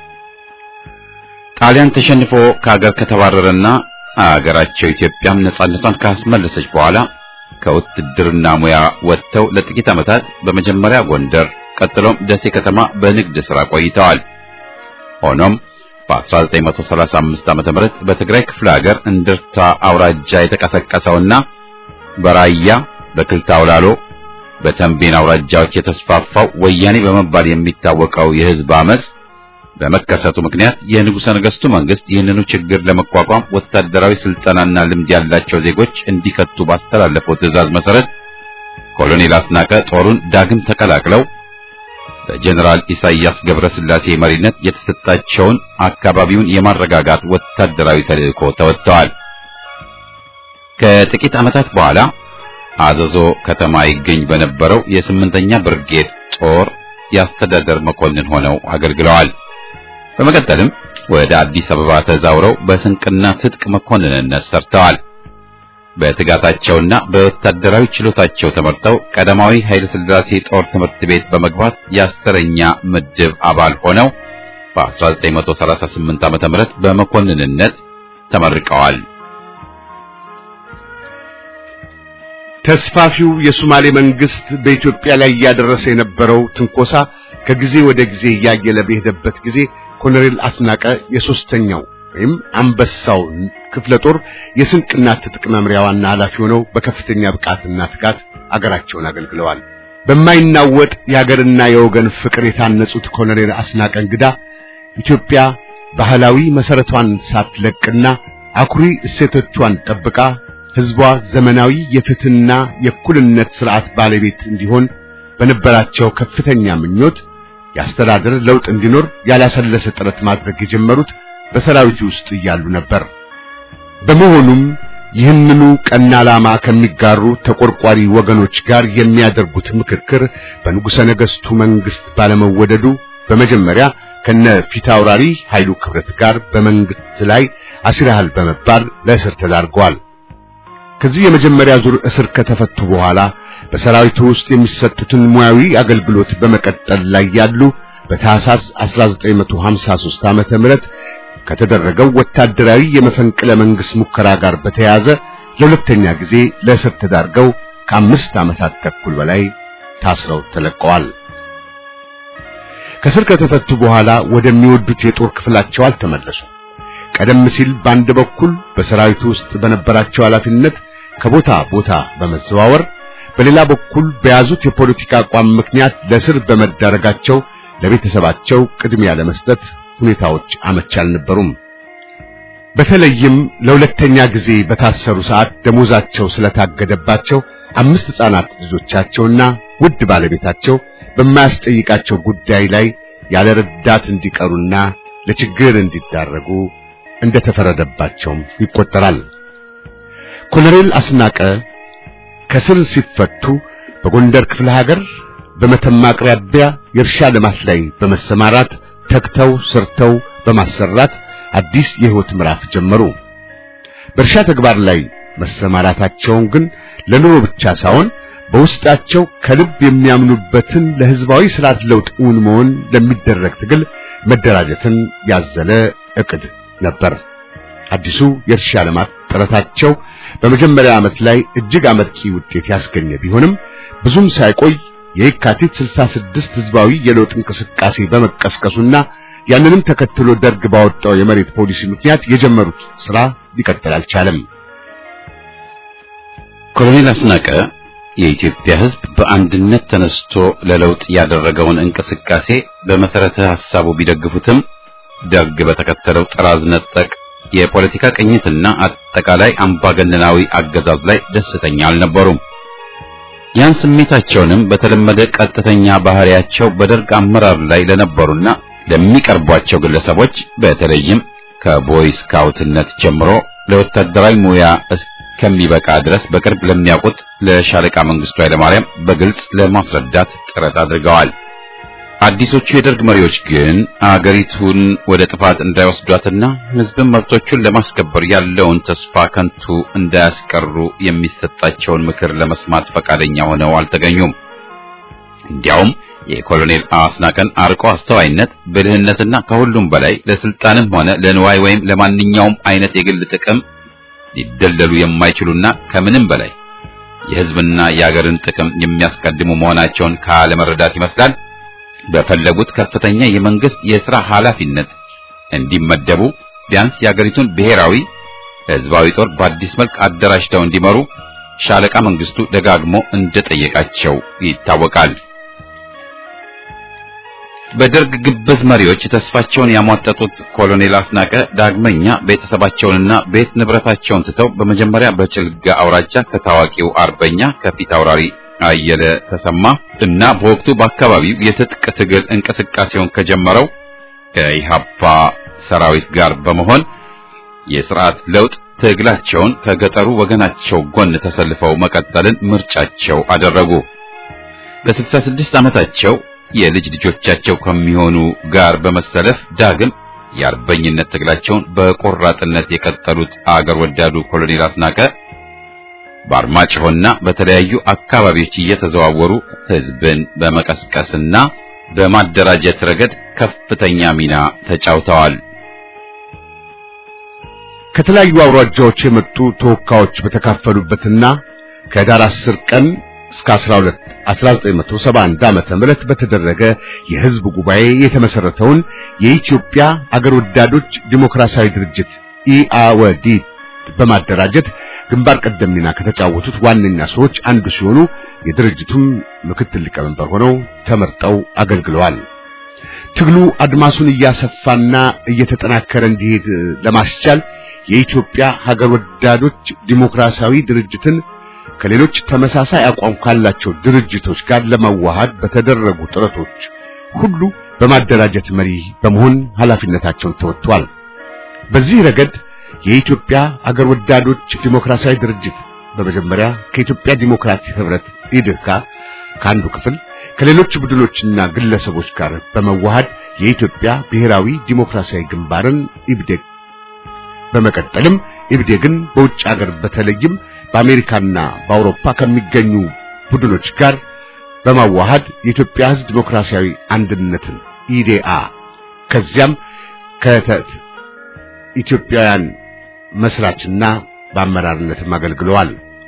Speaker 1: ጣሊያን ተሸንፎ ከሀገር ከተባረረና አገራቸው ኢትዮጵያም ነጻነቷን ካስመለሰች በኋላ ከውትድርና ሙያ ወጥተው ለጥቂት ዓመታት በመጀመሪያ ጎንደር ቀጥሎም ደሴ ከተማ በንግድ ሥራ ቆይተዋል። ሆኖም በ1935 ዓ.ም በትግራይ ክፍለ ሀገር እንድርታ አውራጃ የተቀሰቀሰውና በራያ በክልታ አውላሎ በተንቤን አውራጃዎች የተስፋፋው ወያኔ በመባል የሚታወቀው የሕዝብ አመጽ በመከሰቱ ምክንያት የንጉሠ ነገሥቱ መንግስት ይህንኑ ችግር ለመቋቋም ወታደራዊ ስልጠናና ልምድ ያላቸው ዜጎች እንዲከቱ ባስተላለፈው ትዕዛዝ መሰረት ኮሎኔል አስናቀ ጦሩን ዳግም ተቀላቅለው በጀነራል ኢሳያስ ገብረስላሴ መሪነት የተሰጣቸውን አካባቢውን የማረጋጋት ወታደራዊ ተልዕኮ ተወጥተዋል። ከጥቂት ዓመታት በኋላ አዘዞ ከተማ ይገኝ በነበረው የስምንተኛ ብርጌድ ጦር የአስተዳደር መኮንን ሆነው አገልግለዋል። በመቀጠልም ወደ አዲስ አበባ ተዛውረው በስንቅና ትጥቅ መኮንንነት ሰርተዋል። በትጋታቸውና በወታደራዊ ችሎታቸው ተመርጠው ቀዳማዊ ኃይለ ሥላሴ ጦር ትምህርት ቤት በመግባት የአስረኛ ምድብ አባል ሆነው በ1938 ዓ.ም በመኮንንነት ተመርቀዋል።
Speaker 3: ተስፋፊው የሶማሌ መንግስት በኢትዮጵያ ላይ እያደረሰ የነበረው ትንኮሳ ከጊዜ ወደ ጊዜ እያየለ በሄደበት ጊዜ ኮሎኔል አስናቀ የሶስተኛው ወይም አንበሳው ክፍለ ጦር የስንቅና ትጥቅ መምሪያ ዋና ኃላፊ ሆነው በከፍተኛ ብቃትና ትጋት አገራቸውን አገልግለዋል። በማይናወጥ የሀገርና የወገን ፍቅር የታነጹት ኮሎኔል አስናቀ እንግዳ ኢትዮጵያ ባህላዊ መሰረቷን ሳትለቅና አኩሪ እሴቶቿን ጠብቃ ሕዝቧ ዘመናዊ የፍትህና የእኩልነት ስርዓት ባለቤት እንዲሆን በነበራቸው ከፍተኛ ምኞት የአስተዳደር ለውጥ እንዲኖር ያላሰለሰ ጥረት ማድረግ የጀመሩት በሰራዊቱ ውስጥ እያሉ ነበር። በመሆኑም ይህንኑ ቀና ዓላማ ከሚጋሩ ተቆርቋሪ ወገኖች ጋር የሚያደርጉት ምክክር በንጉሠ ነገሥቱ መንግስት ባለመወደዱ በመጀመሪያ ከነ ፊታውራሪ ኃይሉ ክብረት ጋር በመንግስት ላይ አሲራሃል በመባል ለእስር ተዳርገዋል። ከዚህ የመጀመሪያ ዙር እስር ከተፈቱ በኋላ በሰራዊቱ ውስጥ የሚሰጡትን ሙያዊ አገልግሎት በመቀጠል ላይ ያሉ በታህሳስ 1953 ዓመተ ምህረት ከተደረገው ወታደራዊ የመፈንቅለ መንግስት ሙከራ ጋር በተያያዘ ለሁለተኛ ጊዜ ለእስር ተዳርገው ከአምስት ዓመታት ተኩል በላይ ታስረው ተለቀዋል። ከእስር ከተፈቱ በኋላ ወደሚወዱት የጦር ክፍላቸው አልተመለሱም። ቀደም ሲል በአንድ በኩል በሰራዊቱ ውስጥ በነበራቸው ኃላፊነት ከቦታ ቦታ በመዘዋወር በሌላ በኩል በያዙት የፖለቲካ አቋም ምክንያት ለእስር በመዳረጋቸው ለቤተሰባቸው ቅድሚያ ለመስጠት ሁኔታዎች አመች አልነበሩም። በተለይም ለሁለተኛ ጊዜ በታሰሩ ሰዓት ደሞዛቸው ስለታገደባቸው አምስት ሕፃናት ልጆቻቸውና ውድ ባለቤታቸው በማያስጠይቃቸው ጉዳይ ላይ ያለ ረዳት እንዲቀሩና ለችግር እንዲዳረጉ እንደተፈረደባቸውም ይቆጠራል። ኮሎኔል አስናቀ ከስር ሲፈቱ በጎንደር ክፍለ ሀገር በመተማ አቅራቢያ የእርሻ ልማት ላይ በመሰማራት ተግተው ሰርተው በማሰራት አዲስ የህይወት ምዕራፍ ጀመሩ። በእርሻ ተግባር ላይ መሰማራታቸውን ግን ለኑሮ ብቻ ሳይሆን በውስጣቸው ከልብ የሚያምኑበትን ለህዝባዊ ስርዓት ለውጥ እውን መሆን ለሚደረግ ትግል መደራጀትን ያዘለ ዕቅድ ነበር። አዲሱ የእርሻ ልማት ጥረታቸው በመጀመሪያ ዓመት ላይ እጅግ አመርቂ ውጤት ያስገኘ ቢሆንም ብዙም ሳይቆይ የየካቲት 66 ህዝባዊ የለውጥ እንቅስቃሴ በመቀስቀሱና ያንንም ተከትሎ ደርግ ባወጣው የመሬት ፖሊሲ ምክንያት የጀመሩት ስራ ሊቀጥል አልቻለም።
Speaker 1: ኮሎኔል አስናቀ የኢትዮጵያ ህዝብ በአንድነት ተነስቶ ለለውጥ ያደረገውን እንቅስቃሴ በመሰረተ ሐሳቡ ቢደግፉትም ደርግ በተከተለው ጥራዝ ነጠቅ የፖለቲካ ቅኝትና አጠቃላይ አምባገነናዊ አገዛዝ ላይ ደስተኛ አልነበሩም። ያን ስሜታቸውንም በተለመደ ቀጥተኛ ባህሪያቸው በደርግ አመራር ላይ ለነበሩና ለሚቀርቧቸው ግለሰቦች በተለይም ከቦይ ስካውትነት ጀምሮ ለወታደራዊ ሙያ እስከሚበቃ ድረስ በቅርብ ለሚያውቁት ለሻለቃ መንግስቱ ኃይለማርያም በግልጽ ለማስረዳት ጥረት አድርገዋል። አዲሶቹ የደርግ መሪዎች ግን አገሪቱን ወደ ጥፋት እንዳይወስዷትና ህዝብን መብቶቹን ለማስከበር ያለውን ተስፋ ከንቱ እንዳያስቀሩ የሚሰጣቸውን ምክር ለመስማት ፈቃደኛ ሆነው አልተገኙም። እንዲያውም የኮሎኔል አስናቀን አርቆ አስተዋይነት፣ ብልህነትና ከሁሉም በላይ ለስልጣንም ሆነ ለንዋይ ወይም ለማንኛውም አይነት የግል ጥቅም ሊደለሉ የማይችሉና ከምንም በላይ የህዝብና የአገርን ጥቅም የሚያስቀድሙ መሆናቸውን ካለመረዳት ይመስላል በፈለጉት ከፍተኛ የመንግስት የሥራ ኃላፊነት እንዲመደቡ ቢያንስ የአገሪቱን ብሔራዊ ህዝባዊ ጦር በአዲስ መልክ አደራጅተው እንዲመሩ ሻለቃ መንግስቱ ደጋግሞ እንደጠየቃቸው ይታወቃል። በደርግ ግብዝ መሪዎች ተስፋቸውን ያሟጠጡት ኮሎኔል አስናቀ ዳግመኛ ቤተሰባቸውንና ቤት ንብረታቸውን ትተው በመጀመሪያ በጭልጋ አውራጃ ከታዋቂው አርበኛ ከፊት አውራሪ አየለ ተሰማ እና በወቅቱ በአካባቢው የትጥቅ ትግል እንቅስቃሴውን ከጀመረው ከኢሃፓ ሰራዊት ጋር በመሆን የስርዓት ለውጥ ትግላቸውን ከገጠሩ ወገናቸው ጎን ተሰልፈው መቀጠልን ምርጫቸው አደረጉ። በ66 ዓመታቸው የልጅ ልጆቻቸው ከሚሆኑ ጋር በመሰለፍ ዳግም የአርበኝነት ትግላቸውን በቆራጥነት የቀጠሉት አገር ወዳዱ ኮሎኔል አስናቀ በአርማጭሆና በተለያዩ አካባቢዎች እየተዘዋወሩ ህዝብን በመቀስቀስና በማደራጀት ረገድ ከፍተኛ ሚና ተጫውተዋል።
Speaker 3: ከተለያዩ አውራጃዎች የመጡ ተወካዮች በተካፈሉበትና ከዳር 10 ቀን እስከ 12 1971 ዓመተ ምህረት በተደረገ የህዝብ ጉባኤ የተመሰረተውን የኢትዮጵያ አገር ወዳዶች ዲሞክራሲያዊ ድርጅት ኢአወዲ በማደራጀት ግንባር ቀደም ሚና ከተጫወቱት ዋነኛ ሰዎች አንዱ ሲሆኑ የድርጅቱም ምክትል ሊቀመንበር ሆነው ተመርጠው አገልግለዋል። ትግሉ አድማሱን እያሰፋና እየተጠናከረ እንዲሄድ ለማስቻል የኢትዮጵያ ሀገር ወዳዶች ዲሞክራሲያዊ ድርጅትን ከሌሎች ተመሳሳይ አቋም ካላቸው ድርጅቶች ጋር ለማዋሃድ በተደረጉ ጥረቶች ሁሉ በማደራጀት መሪ በመሆን ኃላፊነታቸውን ተወጥቷል። በዚህ ረገድ የኢትዮጵያ አገር ወዳዶች ዲሞክራሲያዊ ድርጅት በመጀመሪያ ከኢትዮጵያ ዲሞክራቲክ ህብረት ኢድካ ከአንዱ ክፍል ከሌሎች ቡድኖችና ግለሰቦች ጋር በመዋሃድ የኢትዮጵያ ብሔራዊ ዲሞክራሲያዊ ግንባርን ኢብዴግ በመቀጠልም ኢብዴግን በውጭ ሀገር በተለይም በአሜሪካና በአውሮፓ ከሚገኙ ቡድኖች ጋር በማዋሃድ የኢትዮጵያ ሕዝብ ዲሞክራሲያዊ አንድነትን ኢዴአ ከዚያም ከተት ኢትዮጵያውያን መስራችና በአመራርነትም አገልግለዋል።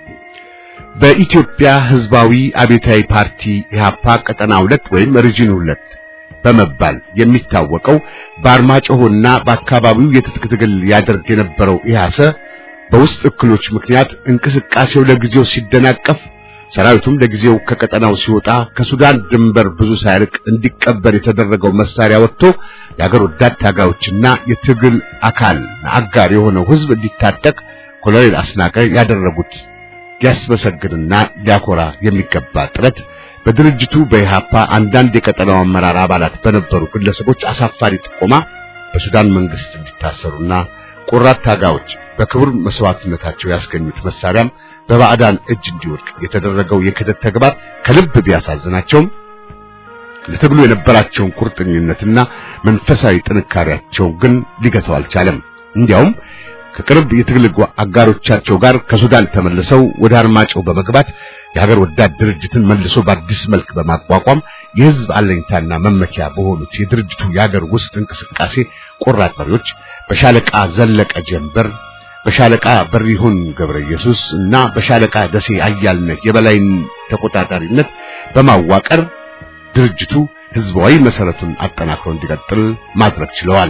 Speaker 3: በኢትዮጵያ ሕዝባዊ አብዮታዊ ፓርቲ ኢህአፓ ቀጠና ሁለት ወይም ሪጅን ሁለት በመባል የሚታወቀው በአርማጭሆና በአካባቢው የትጥቅ ትግል ያደርግ የነበረው ኢህአሰ በውስጥ እክሎች ምክንያት እንቅስቃሴው ለጊዜው ሲደናቀፍ ሰራዊቱም ለጊዜው ከቀጠናው ሲወጣ ከሱዳን ድንበር ብዙ ሳይርቅ እንዲቀበር የተደረገው መሳሪያ ወጥቶ የአገር ወዳድ ታጋዮችና የትግል አካል አጋር የሆነው ህዝብ እንዲታጠቅ ኮሎኔል አስናቀ ያደረጉት ሊያስመሰግንና ሊያኮራ የሚገባ ጥረት በድርጅቱ በኢሃፓ አንዳንድ የቀጠናው አመራር አባላት በነበሩ ግለሰቦች አሳፋሪ ጥቆማ በሱዳን መንግስት እንዲታሰሩና ቆራት ታጋዮች በክቡር መስዋዕትነታቸው ያስገኙት መሳሪያም በባዕዳን እጅ እንዲወድቅ የተደረገው የክህደት ተግባር ከልብ ቢያሳዝናቸውም ለትግሉ የነበራቸውን ቁርጠኝነትና መንፈሳዊ ጥንካሬያቸው ግን ሊገታው አልቻለም። እንዲያውም ከቅርብ የትግል አጋሮቻቸው ጋር ከሱዳን ተመልሰው ወደ አርማጭሆ በመግባት የሀገር ወዳድ ድርጅትን መልሶ በአዲስ መልክ በማቋቋም የሕዝብ አለኝታና መመኪያ በሆኑት የድርጅቱ የሀገር ውስጥ እንቅስቃሴ ቆራጥ መሪዎች በሻለቃ ዘለቀ ጀንበር፣ በሻለቃ በሪሁን ገብረ ኢየሱስ እና በሻለቃ ደሴ አያልነህ የበላይን ተቆጣጣሪነት በማዋቀር ድርጅቱ ህዝባዊ መሰረቱን አጠናክሮ እንዲቀጥል ማድረግ ችለዋል።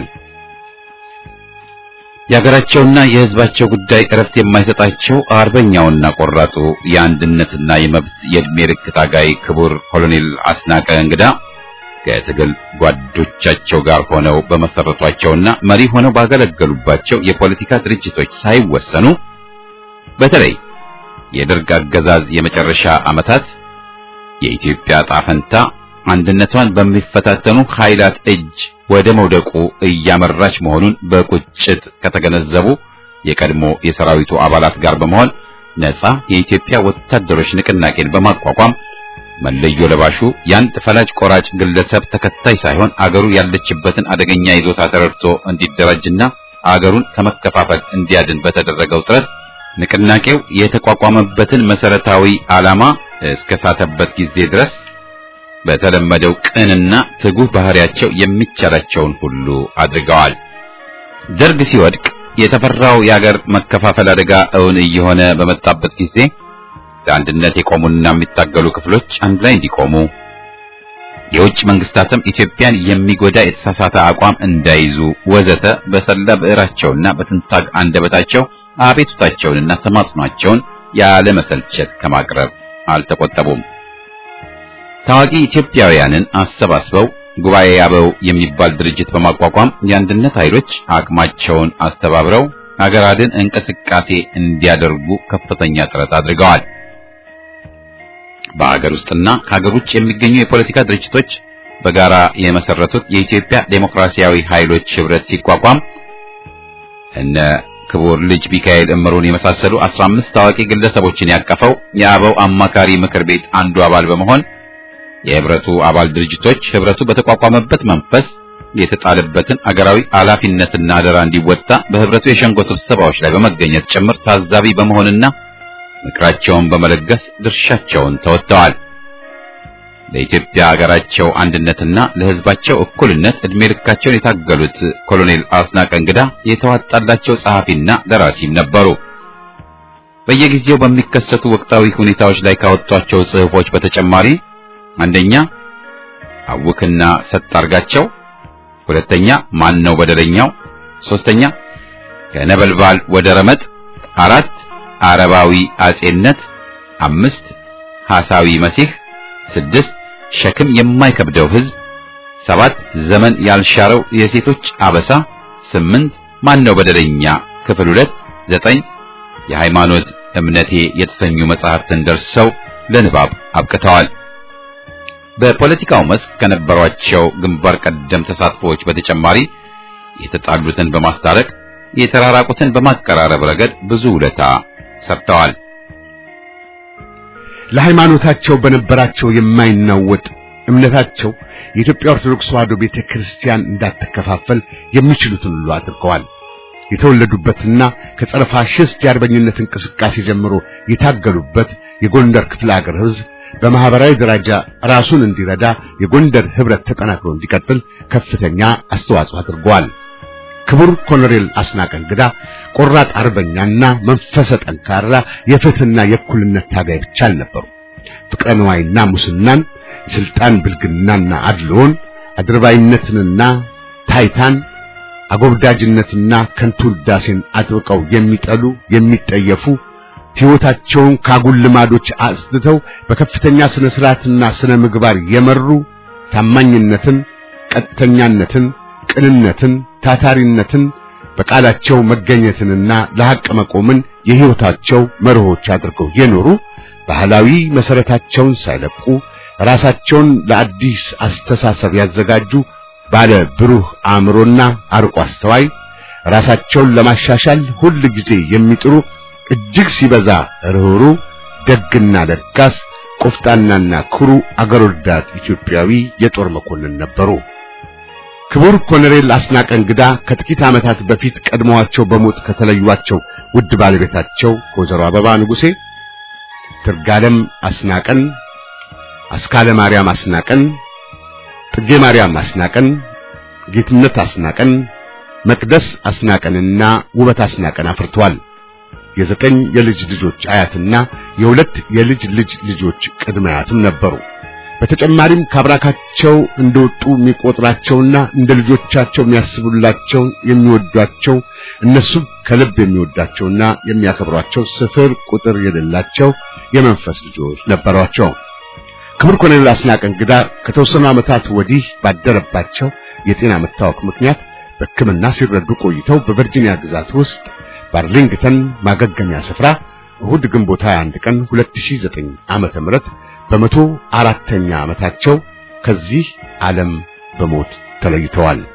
Speaker 1: የሀገራቸውና የህዝባቸው ጉዳይ እረፍት የማይሰጣቸው አርበኛውና ቆራጡ የአንድነትና የመብት የዕድሜ ልክ ታጋይ ክቡር ኮሎኔል አስናቀ እንግዳ ከትግል ጓዶቻቸው ጋር ሆነው በመሰረቷቸውና መሪ ሆነው ባገለገሉባቸው የፖለቲካ ድርጅቶች ሳይወሰኑ በተለይ የደርግ አገዛዝ የመጨረሻ ዓመታት የኢትዮጵያ ጣፈንታ አንድነቷን በሚፈታተኑ ኃይላት እጅ ወደ መውደቁ እያመራች መሆኑን በቁጭት ከተገነዘቡ የቀድሞ የሰራዊቱ አባላት ጋር በመሆን ነፃ የኢትዮጵያ ወታደሮች ንቅናቄን በማቋቋም መለዮ ለባሹ የአንድ ፈላጭ ቆራጭ ግለሰብ ተከታይ ሳይሆን አገሩ ያለችበትን አደገኛ ይዞታ ተረድቶ እንዲደራጅና አገሩን ከመከፋፈል እንዲያድን በተደረገው ጥረት ንቅናቄው የተቋቋመበትን መሰረታዊ ዓላማ እስከ ሳተበት ጊዜ ድረስ በተለመደው ቅንና ትጉህ ባህሪያቸው የሚቻላቸውን ሁሉ አድርገዋል። ደርግ ሲወድቅ የተፈራው የአገር መከፋፈል አደጋ እውን እየሆነ በመጣበት ጊዜ ለአንድነት የቆሙና የሚታገሉ ክፍሎች አንድ ላይ እንዲቆሙ የውጭ መንግስታትም ኢትዮጵያን የሚጎዳ የተሳሳተ አቋም እንዳይዙ ወዘተ በሰላ ብዕራቸውና በትንታግ አንደበታቸው አቤቱታቸውንና ተማጽኗቸውን ያለ መሰልቸት ከማቅረብ አልተቆጠቡም። ታዋቂ ኢትዮጵያውያንን አሰባስበው ጉባኤ አበው የሚባል ድርጅት በማቋቋም የአንድነት ኃይሎች አቅማቸውን አስተባብረው ሀገር አድን እንቅስቃሴ እንዲያደርጉ ከፍተኛ ጥረት አድርገዋል። በሀገር ውስጥና ከሀገር ውጭ የሚገኙ የፖለቲካ ድርጅቶች በጋራ የመሰረቱት የኢትዮጵያ ዴሞክራሲያዊ ኃይሎች ህብረት ሲቋቋም እነ ክቡር ልጅ ሚካኤል እምሩን የመሳሰሉ 15 ታዋቂ ግለሰቦችን ያቀፈው የአበው አማካሪ ምክር ቤት አንዱ አባል በመሆን የህብረቱ አባል ድርጅቶች ህብረቱ በተቋቋመበት መንፈስ የተጣለበትን አገራዊ ኃላፊነትና አደራ እንዲወጣ በህብረቱ የሸንጎ ስብሰባዎች ላይ በመገኘት ጭምር ታዛቢ በመሆንና ምክራቸውን በመለገስ ድርሻቸውን ተወጥተዋል። ለኢትዮጵያ ሀገራቸው አንድነትና ለህዝባቸው እኩልነት እድሜ ልካቸውን የታገሉት ኮሎኔል አስናቀ እንግዳ የተዋጣላቸው ጸሐፊና ደራሲም ነበሩ። በየጊዜው በሚከሰቱ ወቅታዊ ሁኔታዎች ላይ ካወጧቸው ጽሑፎች በተጨማሪ አንደኛ አውክና ሰጥ አርጋቸው፣ ሁለተኛ ማን ነው በደለኛው፣ ሶስተኛ ከነበልባል ወደ ረመጥ፣ አራት አረባዊ አጼነት፣ አምስት ሐሳዊ መሲህ፣ ስድስት ሸክም የማይከብደው ህዝብ፣ ሰባት ዘመን ያልሻረው የሴቶች አበሳ፣ ስምንት ማን ነው በደለኛ ክፍል ሁለት፣ ዘጠኝ የሃይማኖት እምነቴ የተሰኙ መጽሐፍትን ደርሰው ለንባብ አብቅተዋል። በፖለቲካው መስክ ከነበሯቸው ግንባር ቀደም ተሳትፎዎች በተጨማሪ የተጣሉትን በማስታረቅ የተራራቁትን በማቀራረብ ረገድ ብዙ ውለታ ሰርተዋል።
Speaker 3: ለሃይማኖታቸው በነበራቸው የማይናወጥ እምነታቸው የኢትዮጵያ ኦርቶዶክስ ተዋሕዶ ቤተ ክርስቲያን እንዳትከፋፈል የሚችሉትን ሁሉ አድርገዋል። የተወለዱበትና ከጸረ ፋሽስት የአርበኝነት እንቅስቃሴ ጀምሮ የታገሉበት የጎንደር ክፍለ ሀገር ሕዝብ በማህበራዊ ደረጃ ራሱን እንዲረዳ የጎንደር ህብረት ተጠናክሮ እንዲቀጥል ከፍተኛ አስተዋጽኦ አድርገዋል። ክቡር ኮሎኔል አስናቀ እንግዳ ቆራጥ አርበኛና መንፈሰ ጠንካራ የፍትህና የእኩልነት ታጋይ ብቻ አልነበሩ። ፍቅረ ነዋይና ሙስናን፣ የስልጣን ብልግናና አድልዎን፣ አድርባይነትንና ታይታን፣ አጎብዳጅነትና ከንቱ ውዳሴን አጥብቀው የሚጠሉ የሚጠየፉ ሕይወታቸውን ካጉል ልማዶች አጽድተው በከፍተኛ ስነ ስርዓትና ስነ ምግባር የመሩ ታማኝነትን፣ ቀጥተኛነትን፣ ቅንነትን፣ ታታሪነትን በቃላቸው መገኘትንና ለሐቅ መቆምን የሕይወታቸው መርሆች አድርገው የኖሩ ባህላዊ መሰረታቸውን ሳይለቁ ራሳቸውን ለአዲስ አስተሳሰብ ያዘጋጁ ባለ ብሩህ አእምሮና አርቆ አስተዋይ ራሳቸውን ለማሻሻል ሁል ጊዜ የሚጥሩ እጅግ ሲበዛ ርኅሩ ደግና ለጋስ ቆፍጣናና ኩሩ አገር ወዳድ ኢትዮጵያዊ የጦር መኮንን ነበሩ። ክቡር ኮሎኔል አስናቀ እንግዳ ከጥቂት ዓመታት በፊት ቀድመዋቸው በሞት ከተለዩዋቸው ውድ ባለቤታቸው ከወይዘሮ አበባ ንጉሴ ትርጋለም አስናቀን፣ አስካለ ማርያም አስናቀን፣ ጥጌ ማርያም አስናቀን፣ ጌትነት አስናቀን፣ መቅደስ አስናቀንና ውበት አስናቀን አፍርተዋል። የዘጠኝ የልጅ ልጆች አያትና የሁለት የልጅ ልጅ ልጆች ቅድመ አያትም ነበሩ። በተጨማሪም ካብራካቸው እንደወጡ የሚቆጥራቸውና እንደ ልጆቻቸው የሚያስቡላቸው የሚወዷቸው እነሱም ከልብ የሚወዳቸውና የሚያከብሯቸው ስፍር ቁጥር የሌላቸው የመንፈስ ልጆች ነበሯቸው። ክቡር ኮሎኔል አስናቀ እንግዳ ከተወሰኑ ዓመታት ወዲህ ባደረባቸው የጤና መታወክ ምክንያት በሕክምና ሲረዱ ቆይተው በቨርጂኒያ ግዛት ውስጥ በአርሊንግተን ማገገሚያ ስፍራ እሁድ ግንቦት 21 ቀን 2009 ዓመተ ምህረት በመቶ አራተኛ ዓመታቸው ከዚህ ዓለም በሞት ተለይተዋል።